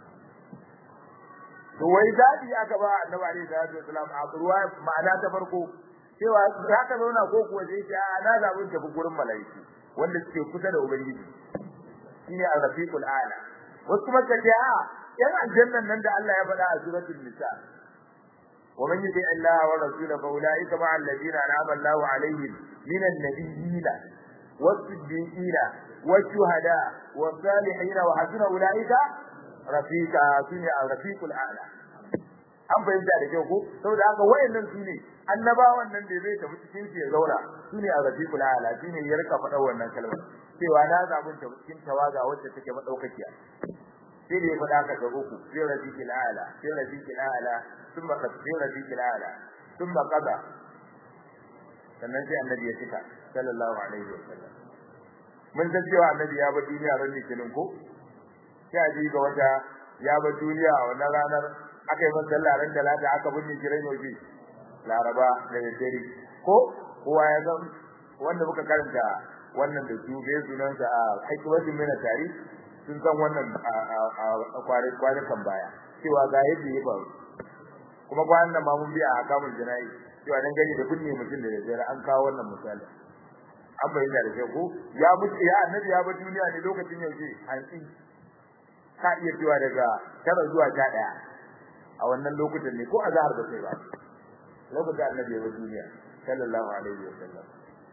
to wai dadi aka ba annabi alaihi salatu wasalam a ruwa ma'ana ta farko cewa za ka zauna ko kuwa sai ce a na zabun tafi gurin malaiku wanda suke kusa da ubangiji shine ar-rafiqul a'la wasu kuma kace a yan aljannan nan da Allah ya faɗa a suratul nisa wa man yuti Allah wa rasulahu fa ulaika ma'a alladhina an'ama Allahu alaihim minan nabiyyin was-siddiqin wash-shuhada was-salihin wa hasuna ulaika rafiqa shine ar-rafiqul a'la an fahimta da kyau ko saboda haka wayannan su ne annabawan nan da zai tafi cikin su ya zauna su ne ar-rafiqul a'la shine ya rika faɗa wannan kalmar cewa na zabun ta cikin tawaga wacce take madaukakiya sai da ya faɗa ka ga uku sai rafiqul a'la sai rafiqul a'la thumma sai rafiqul a'la thumma qada sannan sai annabi ya fita sallallahu alaihi wasallam mun san cewa annabi ya bar duniya ran litinin ko sai ji ga wata ya bar duniya a wannan ranar aka yi masa sallah ran talata aka binne shi ran yobe laraba da dare ko kowa ya san wanda muka karanta wannan da su bai sunan sa a hikmatin mina tari sun san wannan a kwanakan baya cewa ga yadda ya faru kuma kwanan nan ma mun biya a kamun jana'i cewa dan gani da binne mutum da dare an kawo wannan misali an bayyana da shi ko ya mutu ya annabi ya bar duniya ne lokacin yaushe hantsi ka iya cewa daga tara zuwa sha ɗaya a wannan lokutan ne ko azhar ba sai ba lokacin annabi ya duniya sallallahu alaihi wasallam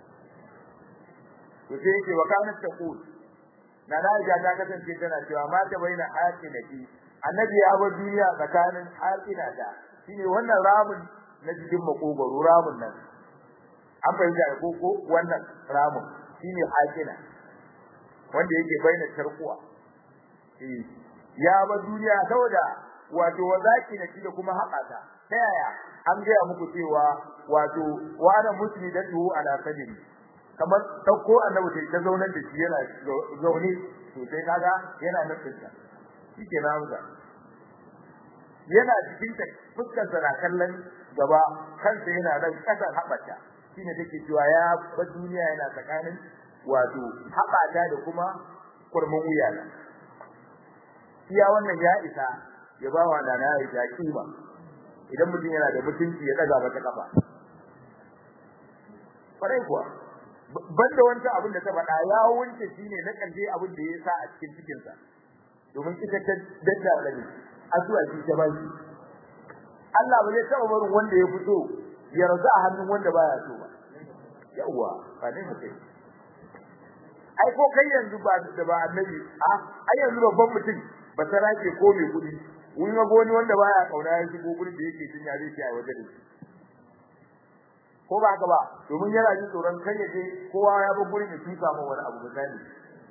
to sai yake wa kana taqul na Aisha ta kasance tana cewa ma ta baina hakinati annabi ya bar duniya tsakanin hakina da shine wannan ramin na cikin makogoro ramin nan an bayyana ko ko wannan ramin shine hakina wanda yake baina tarkuwa eh ya bar duniya saboda wato wazaki na da kuma haƙata ta yaya an gaya muku cewa wato wani musulmi da tuhu ala sadri kamar dauko annabi ta zaunar da shi yana zaune to sai kaga yana nufin ta shike na hamza yana cikin ta fuskar sa na kallon gaba kansa yana nan kasan habata shine take cewa ya ba duniya yana tsakanin wato habata da kuma kurmin wuya na iya wannan ya isa ya ba wa nana ya kima idan mutum yana da mutunci ya daga mata kafa farai kuwa banda wancan abin da ta faɗa ya wunce shine na karshe abin da ya sa a cikin cikin sa domin ita ta dadda da ni asuwa shi ta bai Allah ba zai taɓa barin wanda ya fito ya raza a hannun wanda baya so ba yawa ba ne mutai ai ko kai yanzu ba da ba annabi a ai yanzu babban mutum ba sarake ko mai kudi wani ga wani wanda baya kauna ya shigo gurin da yake tun ya zai ci a waje da shi ko ba haka ba domin yana jin tsoron kai ya je kowa ya bar gurin ya tuka ma wani abu misali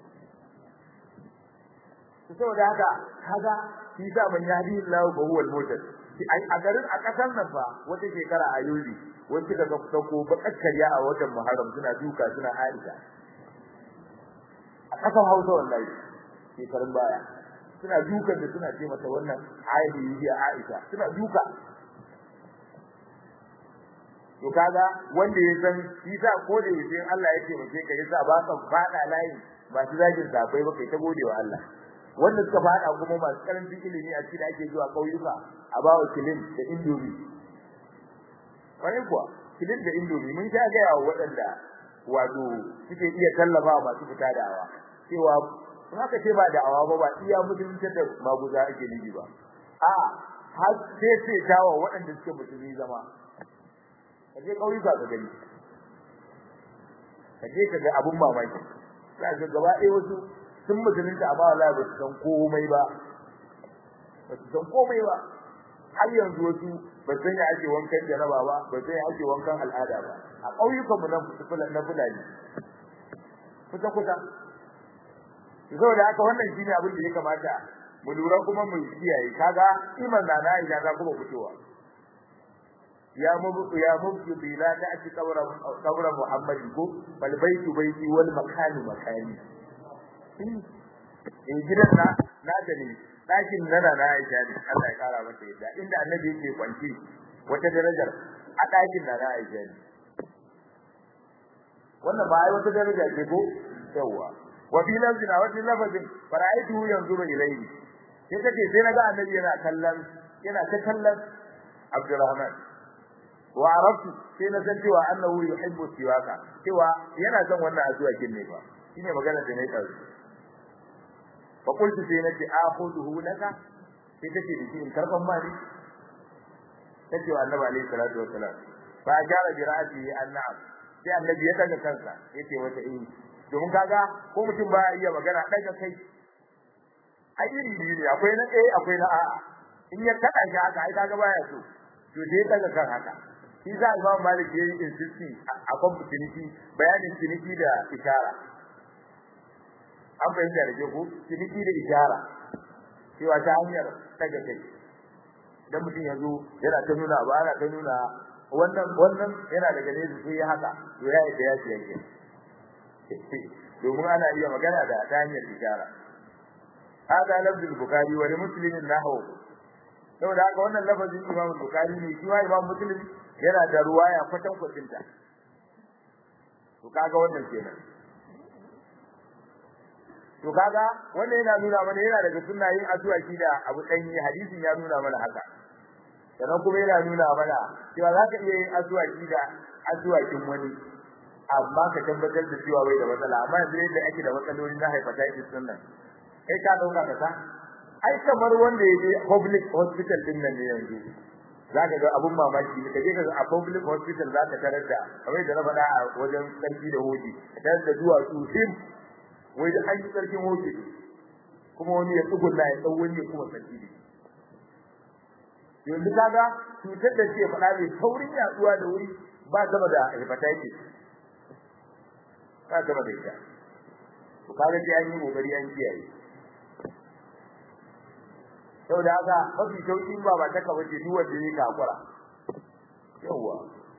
to saboda haka kaga shi da man yadi Allah ba huwa al-mutad a garin a kasar nan fa wata shekara a yuli wanda daga dauko bakakkariya a watan Muharram suna duka suna Aisha a kasar Hausa wallahi shekarun baya suna dukan da suna ce mata wannan ayati yi Aisha suna duka to kaga wanda ya san shi sa ko da yake Allah yake mace ka yasa ba ka fada layi ba shi zagin safai ba kai ta godewa Allah wanda suka fada kuma masu karancin ilimi a cikin ake zuwa kauyuka a bawa kilin da indomi wani kuwa kilin da indomi mun sha ga yawa waɗanda wato suke iya tallafa masu fita da awa cewa in aka ce ba da awa ba ba iya mutuntar da maguza ake nufi ba a har sai sai tawa waɗanda suke musulmi zama kaje kauyuka ka gani kaje ka ga abun mamaki za ka gaba ɗaya wasu sun musulunta amma wallahi ba su san komai ba ba su san komai ba har yanzu wasu ba san ya ake wankan jaraba ba ba san ya ake wankan al'ada ba a ƙauyukan mu nan na fulani kusa kusa saboda haka wannan shine abin da ya kamata mu lura kuma mu kiyaye kaga iman na na ida ga kuma fitowa ya mubu ya mubu bi la ta'ti qabra qabra muhammad ko bal baitu baiti wal makani makani in gidan na na da ne dakin nana na Aisha ne Allah ya kara mata yadda inda annabi yake kwanci wata darajar a dakin na na Aisha ne wannan ba ai wata daraja ce ko yawa wa fi lafzina wa fi lafzin fara'aitu yanzuru ilayhi sai take sai naga annabi yana kallon yana ta kallon Abdurrahman wa arabtu sai na san cewa annahu yuhibbu siwaka cewa yana son wannan azuwa kin ne ba shine magana da nayi kazu fa qultu sai nace akhuduhu laka sai take da shi in karban mali tace wa annabi alaihi salatu wassalam fa ajara bi ra'sihi annam sai annabi ya daga kansa yace wata eh domin kaga ko mutum ba iya magana daga kai ai iri biyu ne akwai na eh akwai na a'a in ya kada shi haka ai kaga baya so to dai daga kan haka shi za Imam Malik yayi insisti a kan ciniki bayanin ciniki da ishara an bayyana da ko ciniki da ishara cewa ta hanyar daga kai dan mutum ya zo yana ta nuna ba ana ta nuna wannan wannan yana daga ne sai ya haka to ya yi da ya ce yake domin ana iya magana da ta hanyar ishara hada lafzul bukhari wa muslimin nahwu saboda haka wannan lafazin imam bukhari ne shi wa imam muslim yana da ruwaya kwatan kwatinta to kaga wannan kenan to kaga wannan yana nuna mana yana daga sunnayin addu'a shi da abu danyi hadisin ya nuna mana haka sannan kuma yana nuna mana cewa za ka iya yin addu'a shi da addu'a kin wani amma ka tabbatar da cewa bai da matsala amma yanzu yadda ake da matsaloli na hepatitis din nan kai ka dauka ka sa ai kamar wanda ya je public hospital din nan ne yanzu zaka ga abun mamaki ne kaje ka a public hospital zaka tarar da kamar da na faɗa a wajen sarki da hoji tarar da duwatsu sim wai da an yi sarkin hoji kuma wani ya tsugunna ya tsawon wani kuma sarki ne yanzu kaga cutar da ke faɗa mai saurin yaduwa da wuri ba sama da hepatitis ba sama da ita to kaga sai an yi kokari an kiyaye saboda haka mafi sauki ba ba ta kawace duk wanda yake kakura yawa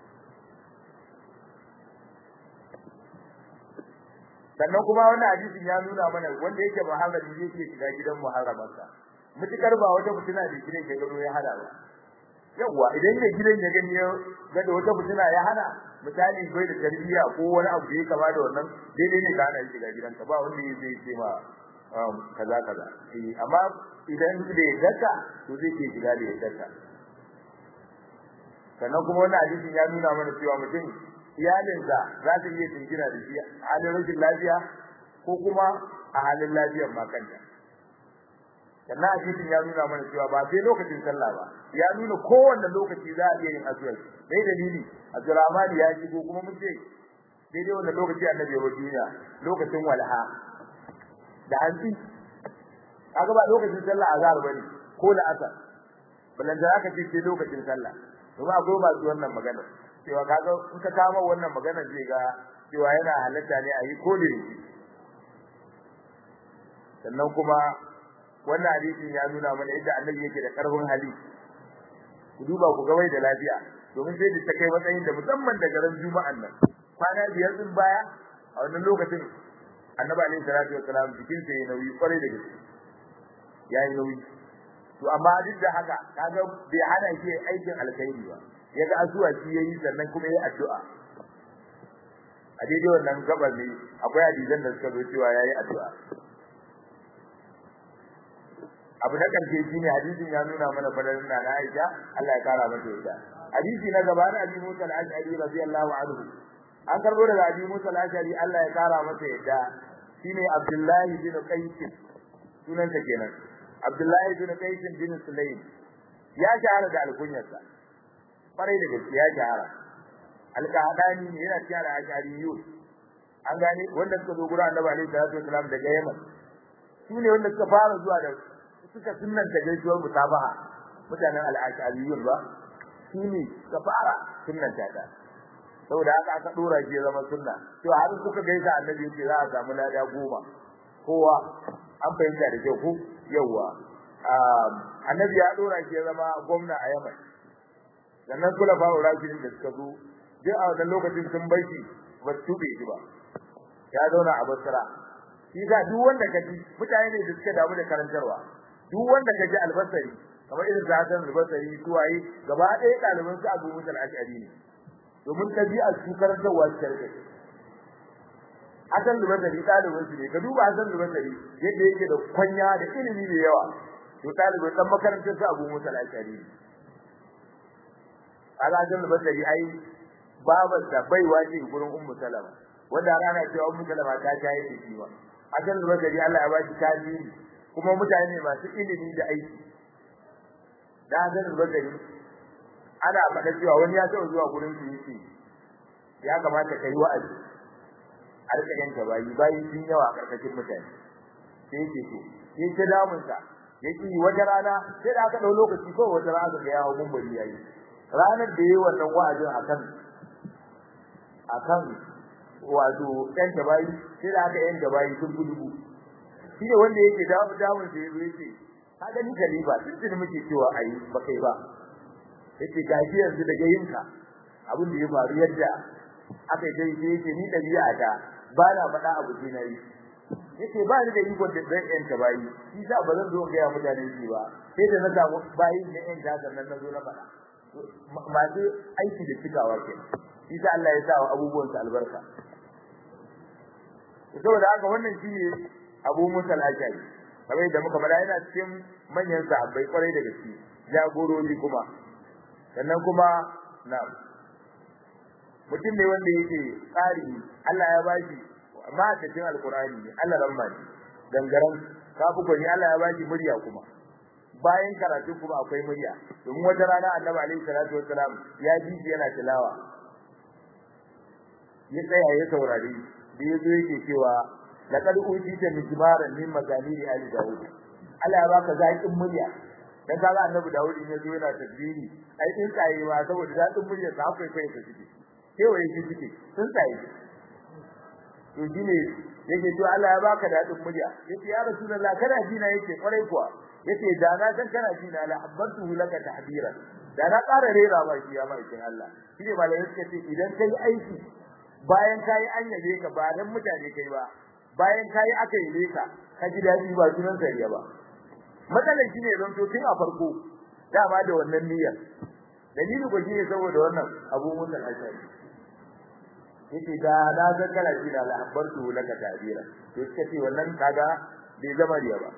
sannan kuma wannan hadisin ya nuna mana wanda yake muharrami yake shiga gidan muharramansa mutukar ba wata mutuna da gidan ya gado ya hada ba yawa idan ne gidan ya gani ya ga da wata mutuna ya hana misali bai da tarbiyya ko wani abu da ya kama da wannan daidai ne ka hana shiga gidanka ba wanda zai ce ma kaza kaza eh amma idan da yadda to zai ke shiga da yadda sannan kuma wannan hadisin ya nuna mana cewa mutum iyalinsa za ta iya tingina da shi a halin rashin lafiya ko kuma a halin lafiyar ma kanta sannan hadisin ya nuna mana cewa ba sai lokacin sallah ba ya nuna kowanne lokaci za a iya yin azumi dai dalili Abdurrahman ya shigo kuma mun ce daidai wannan lokaci annabi ya duniya lokacin walha da hanci kaga ba lokacin sallah azhar bane ko da asar balan da aka ce sai lokacin sallah kuma akwai ba su wannan magana cewa kaga in ka kama wannan magana zai ga cewa yana halatta ne a yi ko da sannan kuma wannan hadisin ya nuna mana yadda annabi yake da karfin hali ku duba ku ga wai da lafiya domin sai da ta kai matsayin da musamman da garin juma'an nan kwana biyar din baya a wannan lokacin annabi alaihi salatu wassalam jikin sa yayi nauyi kwarai da gaske yayi nauyi to amma duk da haka kaga bai hana shi aikin alkhairi ba yaga azuwa shi yayi sannan kuma yayi addu'a a daidai wannan gabar ne akwai hadisan da suka zo cewa yayi addu'a abu na karshe shine hadisin ya nuna mana fadarin na Aisha Allah ya kara mata yadda hadisi na gaba na Abi Musa al-Ash'ari radiyallahu anhu an karbo daga Abi Musa al-Ash'ari Allah ya kara masa yadda shine Abdullahi bin Qais sunanta kenan Abdullahi bin Qais bin Sulaym ya shahara da alkunyarsa farai da gaske ya shahara alqahadani ne yana cikin al-Ash'ariyun an gane wanda suka zo gurin Annabi alaihi salatu wasalam daga Yaman su ne wanda suka fara zuwa da suka sunnanta gaisuwar mutabaha mutanen al-Ash'ariyun ba su ne suka fara sunnanta ta saboda haka aka dora shi ya zama sunna to har suka gaisa annabi yace za a samu lada goma kowa an fahimta da kyau ko yawa annabi ya dora shi ya zama gwamna a Yaman sannan kula fa rajulin da suka zo duk a wannan lokacin sun bai shi ba su tube shi ba ya zauna a Basra shi ga duk wanda kaji mutane ne da suka damu da karantarwa duk wanda kaji albasari kamar irin zakan albasari suwaye gaba ɗaya ɗaliban su Abu Musa al-Ash'ari ne domin tabi'a su karantarwa su karɓe Hassan Lubasari ɗalibin su ne ka duba Hassan Lubasari yadda yake da kwanya da ilimi da yawa to ɗalibin ɗan makarantar su Abu Musa al-Ash'ari ne Hassan Lubasari ai babar da baiwa ce gurin Ummu Salama wanda rana cewa Ummu Salama ta jaye da shi ba Hassan Lubasari Allah ya ba shi tajiri kuma mutane masu ilimi da aiki da Hassan Lubasari ana faɗa cewa wani ya taɓa zuwa gurin su yake ya kamata kai wa'azi a rika yanka bayi bayi sun yawa a karkashin mutane sai yake to sai ta damun sa yake wata rana sai da aka dau lokaci ko wata rana ga yawo mumbari yayi ranar da yayi wannan wa'azin akan akan wato yanka bayi sai da aka yanka bayi sun gudu shi ne wanda yake damu damun sa yazo yake ka gani kalifa tun muke cewa ayi ba kai ba yace gaji yanzu daga yinka abin da ya faru yadda aka yi dai sai yace ni dabi'a ta ba na faɗa abu sai na yi yace ba ni da iko da zan yanta bayi shi sa ba zan zo ga mutane shi ba sai da na samu bayi da yan da sannan na zo na faɗa masu aiki da cikawa ke shi sa Allah ya sa wa abubuwan su albarka saboda haka wannan shine Abu Musa al-Ashari kamar yadda muka faɗa yana cikin manyan sahabbai kwarai da gaske jagorori kuma sannan kuma na mutum ne wanda yake tsari Allah ya bashi amma a cikin alkurani ne Allah ramma ne gangaren kafi gwani Allah ya baki murya kuma bayan karatu kuma akwai murya domin wata rana annabi alaihi salatu wassalam ya ji shi yana tilawa ya tsaya ya saurari da ya zo yake cewa laqad utita mijmaran min mazamiri ali daud Allah ya baka zaƙin murya dan kaga annabi daud in ya zo yana tasbihi ai din tsaye ma saboda zaƙin murya sa akwai kai ta ciki kewaye shi ciki sun tsaye to shine yake to Allah ya baka dadin murya yace ya rasulullah kana ji na yake kwarai kuwa yace da na san kana ji na la habbatu laka tahdiran da na ƙara rera ba shi ya mai Allah shine malai suka ce idan kai aiki bayan kai an yabe ka ba dan mutane kai ba bayan kai aka yabe ka ka ji dadi ba sunan sariya ba matsalar shine don to tun a farko dama da wannan niyyar dalili ko shine saboda wannan abu mun da ashari yace da na ga kana ji da labartu laka tabira to suka ce wannan kaga bai zama riya ba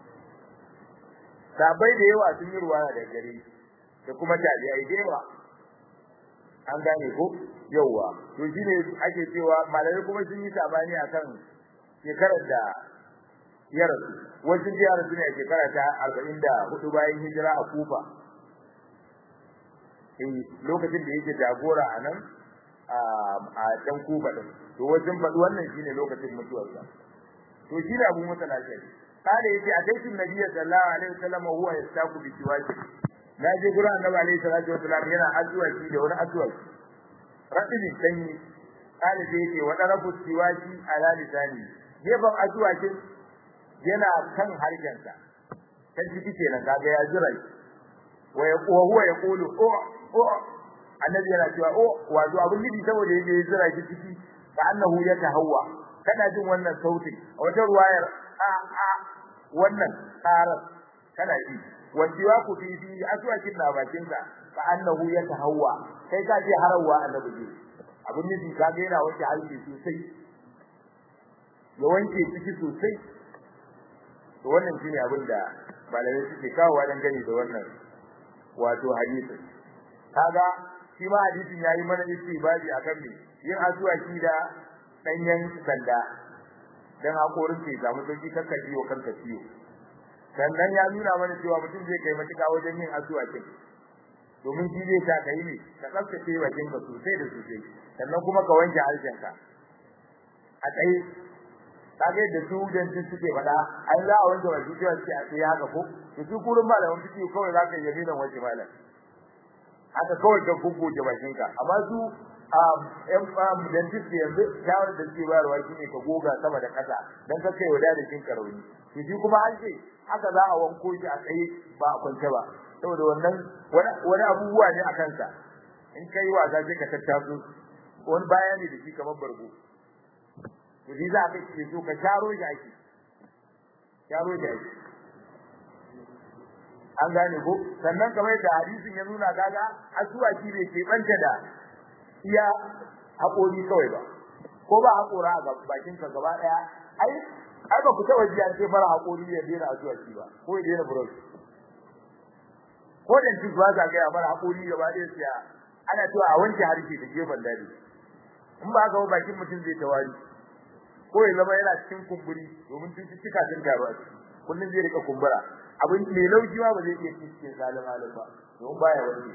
sabai da yawa sun yi ruwaya da gare da kuma tabi'ai da yawa an gane ko yawa to shine ake cewa malamai kuma sun yi sabani akan shekarar da ya rasu wasu ya rasu ne a shekara ta arba'in da hudu bayan hijira a kufa eh lokacin da yake jagora a nan a can kufa din to wajen faɗi wannan shine lokacin mutuwarsa to shi ne abu musa lafiya kale yace a kai tun nabiyyi sallallahu alaihi wasallam huwa yastaku bi siwaki na je gurin annabi alaihi salatu wasallam yana addu'a shi da wani addu'a rabbi sanyi kale sai yace wa darabu siwaki ala lisani gefen addu'a ce yana kan harshensa kan jiki kenan kaga ya jira wa huwa yaqulu o o annabi yana cewa o wato abin nufi saboda yake jira shi ciki ka annahu yatahawwa kana jin wannan sautin a wata ruwayar a a wannan karar kana ji wajiwa ku fi fi aswakin na bakin ka ka annahu yatahawwa kai ka je harawa annabi ji abin nufi kaga yana wanke halki sosai ya wanke ciki sosai to wannan shine abin da malamai suke kawo dan gani da wannan wato hadisi kaga shi ma hadisin yayi mana istibadi akan me yin asuwaki da danyen sanda dan hakorin ke samu sauki kanka ciwo kanka ciwo sannan ya nuna mana cewa mutum zai kai matuƙa wajen yin asuwakin domin shi zai sa kai ne ka tsaftace bakin ka sosai da sosai sannan kuma ka wanke harshenka a tsaye kage da su dan su suke fada ai za a wanke baki cewa sai a tsaye haka ko to su kurin malaman fiki kawai za ka yabi nan waje malam haka kawai ka guggoje bakinka amma su um dentist yanzu shawar da suke bayarwa shine ka goga sama da kasa dan ka kai wada da kinka rauni to shi kuma an ce haka za a wanko shi a tsaye ba a kwance ba saboda wannan wani abubuwa ne a kansa in kai wasa sai ka tattaso wani bayani da shi kamar bargo to shi za ka ce so ka sharo shi ake sharo shi ake an gane ko sannan kamar da hadisin ya nuna kaga asuwaki bai ke banta da iya haƙori kawai ba ko ba haƙora a bakin ka gaba daya ai ai ba ku taba ji an ce mara haƙori ya daina asuwaki ba ko ya daina brush ko da duk ba za ga ya mara haƙori gaba daya sai ana cewa a wanke harshe da gefen dare in ba ga bakin mutum zai tawari ko ya zama yana cikin kumburi domin cututtuka sun taru a ciki kullum zai rika kumbura abin mai lauji ma ba zai iya cikin salim alim ba domin baya wani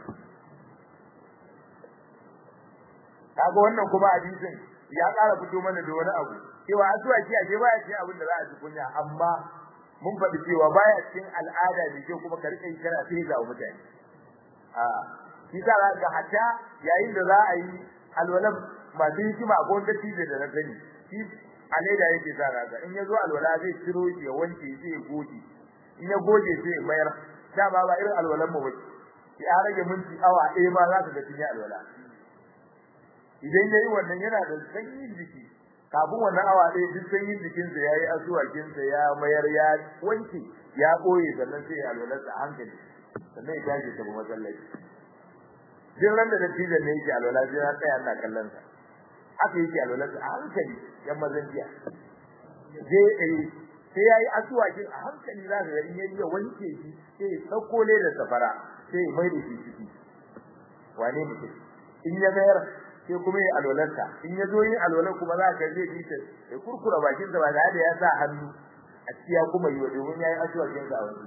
kaga wannan kuma hadisin ya ƙara fito mana da wani abu cewa addu'a ce a baya cikin abin da za a ji kunya amma mun faɗi cewa baya cikin al'ada ne ke kuma ka rika yi kana sai ga mutane a shi sa ga hatta yayin da za a yi alwalan masu hikima ko wanda tije da na sani shi a leda yake sa raga in ya zo alwala zai ciro shi ya wanke sai ya goge in ya goge sai ya mayar da ba ba irin alwalan mu bace ya rage minti awa ɗaya ma za ka ga tinya alwala idan yayi wannan yana da sanyin jiki kafin wannan awa ɗaya duk sanyin jikin sa yayi asuwakin sa ya mayar ya wanke ya koye sannan sai ya alwala sa hankali sannan ya tashi ta masallaci duk ran da dattijan ne yake alwala sai ya tsaya ina kallon sa haka yake alwala sa a hankali yan mazan jiya je eh sai yayi asuwakin a hankali za ka ga in yayi wanke shi sai ya sauko da safara sai ya mai da shi ciki wane mutum in ya mayar sai kuma ya alwalarsa in ya zo yin alwalar kuma za ka zai bi ta ya kurkura bakin sa ba da ya sa hannu a cikin kuma yi wa domin yayi asuwakin sa wani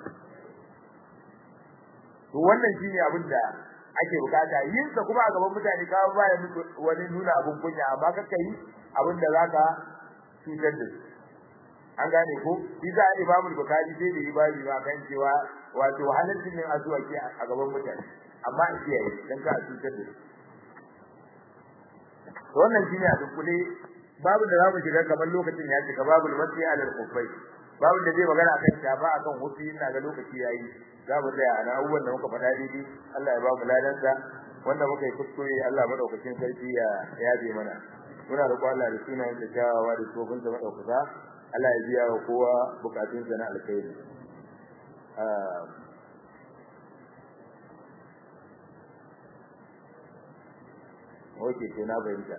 to wannan shine abin da ake bukata yin sa kuma a gaban mutane ka ba ya wani nuna abin kunya amma kaka yi abin da zaka cutar da su an gane ko isa imamu bukhari sai da ibadi ma kan cewa wato halaccin yin azuwaki a gaban mutane amma a kiyaye dan ka cutar da to wannan shine a dukkule babu da zamu shiga kamar lokacin ya shiga babu masai alal kufai babu da zai magana akan shafa akan hutu ina ga lokaci yayi za mu tsaya ana abubuwan da muka faɗa daidai Allah ya ba mu ladansa wanda muka yi kuskure Allah madaukakin sarki ya yabe mana muna roƙo Allah da sunayen da kyawawa da tsofin da madaukaka Allah ya biya wa kowa bukatunsa na alkhairi Oke, to na bayyana.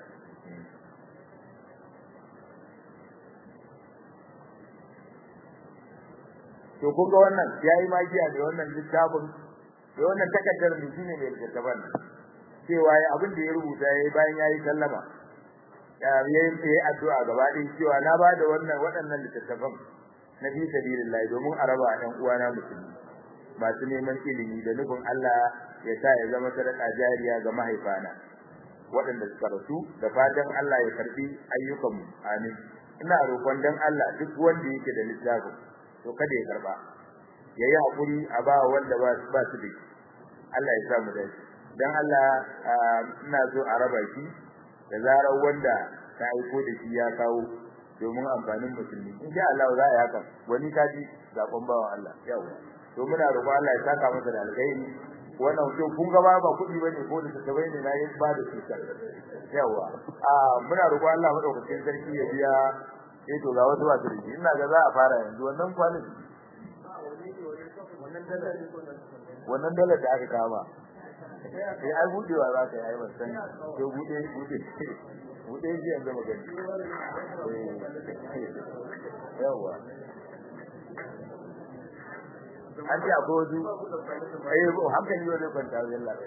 To kun ga wannan yayi magiya da wannan littafin da wannan takaddar mu shine mai littafin cewa abin da ya rubuta yayi bayan yayi sallama yayi addu'a gaba ɗaya cewa na ba da wannan waɗannan littattafan na fi sabilillah domin a raba ɗan uwana musulmi masu neman ilimi da nufin Allah ya sa ya zama sadaka jariya ga mahaifana waɗanda suka rasu da fatan Allah ya karbi ayyukanmu amin ina roƙon dan Allah duk wanda yake da littafin to kada ya karba yayi hakuri a ba wanda ba ba su da Allah ya sa mu dace dan Allah ina so a raba shi da zarar wanda ta aiko da shi ya kawo domin amfanin musulmi in sha Allah za a yaka wani kaji zakon bawan Allah yawa to muna roƙo Allah ya saka masa da alkhairi wannan to kun ga ba kuɗi bane ko da tabai ne na yi ba da shi yawa a muna roƙo Allah madaukakin sarki ya biya eh to ga wasu ba su da ina ga za a fara yanzu wannan kwanin wannan dalar da aka kama sai ai budewa za ka yi ai ban to bude bude bude ji yanzu magani yawa an ce akwai wasu eh ko hankali wani kwanta wajen labai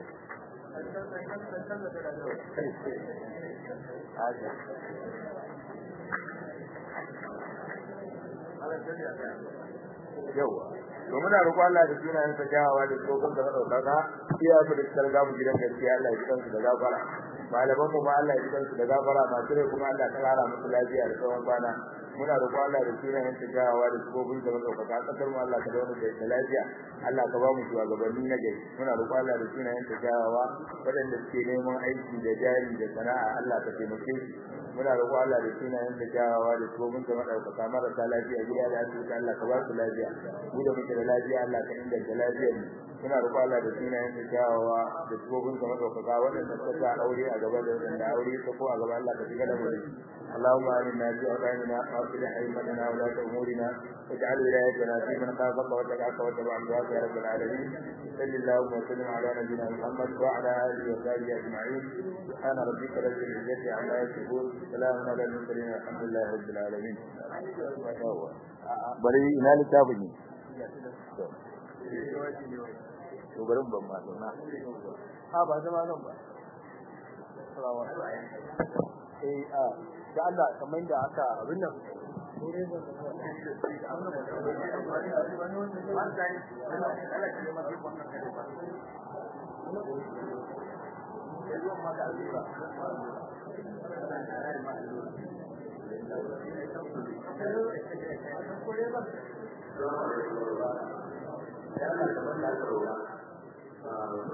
yawa to muna roƙo Allah da sunayen sa jawawa da tsogon da madaukaka iya mu da sarga mu gidan gaskiya Allah ya kidan su da gafara malaman mu ma Allah ya kidan su da gafara masu rai kuma Allah ta kara musu lafiya da tsawon bana muna roƙo Allah da sunayen sa jawawa da tsogon da madaukaka kasar mu Allah ka dawo da lafiya Allah ka ba mu shugabanni na gari muna roƙo Allah da sunayen sa jawawa waɗanda suke neman aiki da jari da sana'a Allah ka taimake su muna roƙo Allah da sunayen da jawawa da tsohon da madaukaka marasa lafiya gida da asibiti Allah ka ba su lafiya mu da muke da lafiya Allah ka inganta lafiyar mu muna roƙo Allah da sunayen da jawawa da tsohon da madaukaka waɗanda suka sa aure a gaba da waɗanda aure ta ko a gaba Allah ka shiga da mu اللهم آمنا في أوطاننا وأصلح أئمتنا ولاة أمورنا واجعل ولايتنا في من خافك واتقاك واتبع رضاك يا رب العالمين صل اللهم وسلم على نبينا محمد وعلى آله وصحبه أجمعين سبحان ربك رب العزة عما يصفون سلام على المرسلين الحمد لله رب العالمين bari ina littafin ne to bari ban ma zauna ha ba zama nan ba eh a da Allah kamar da aka abin nan Thank you.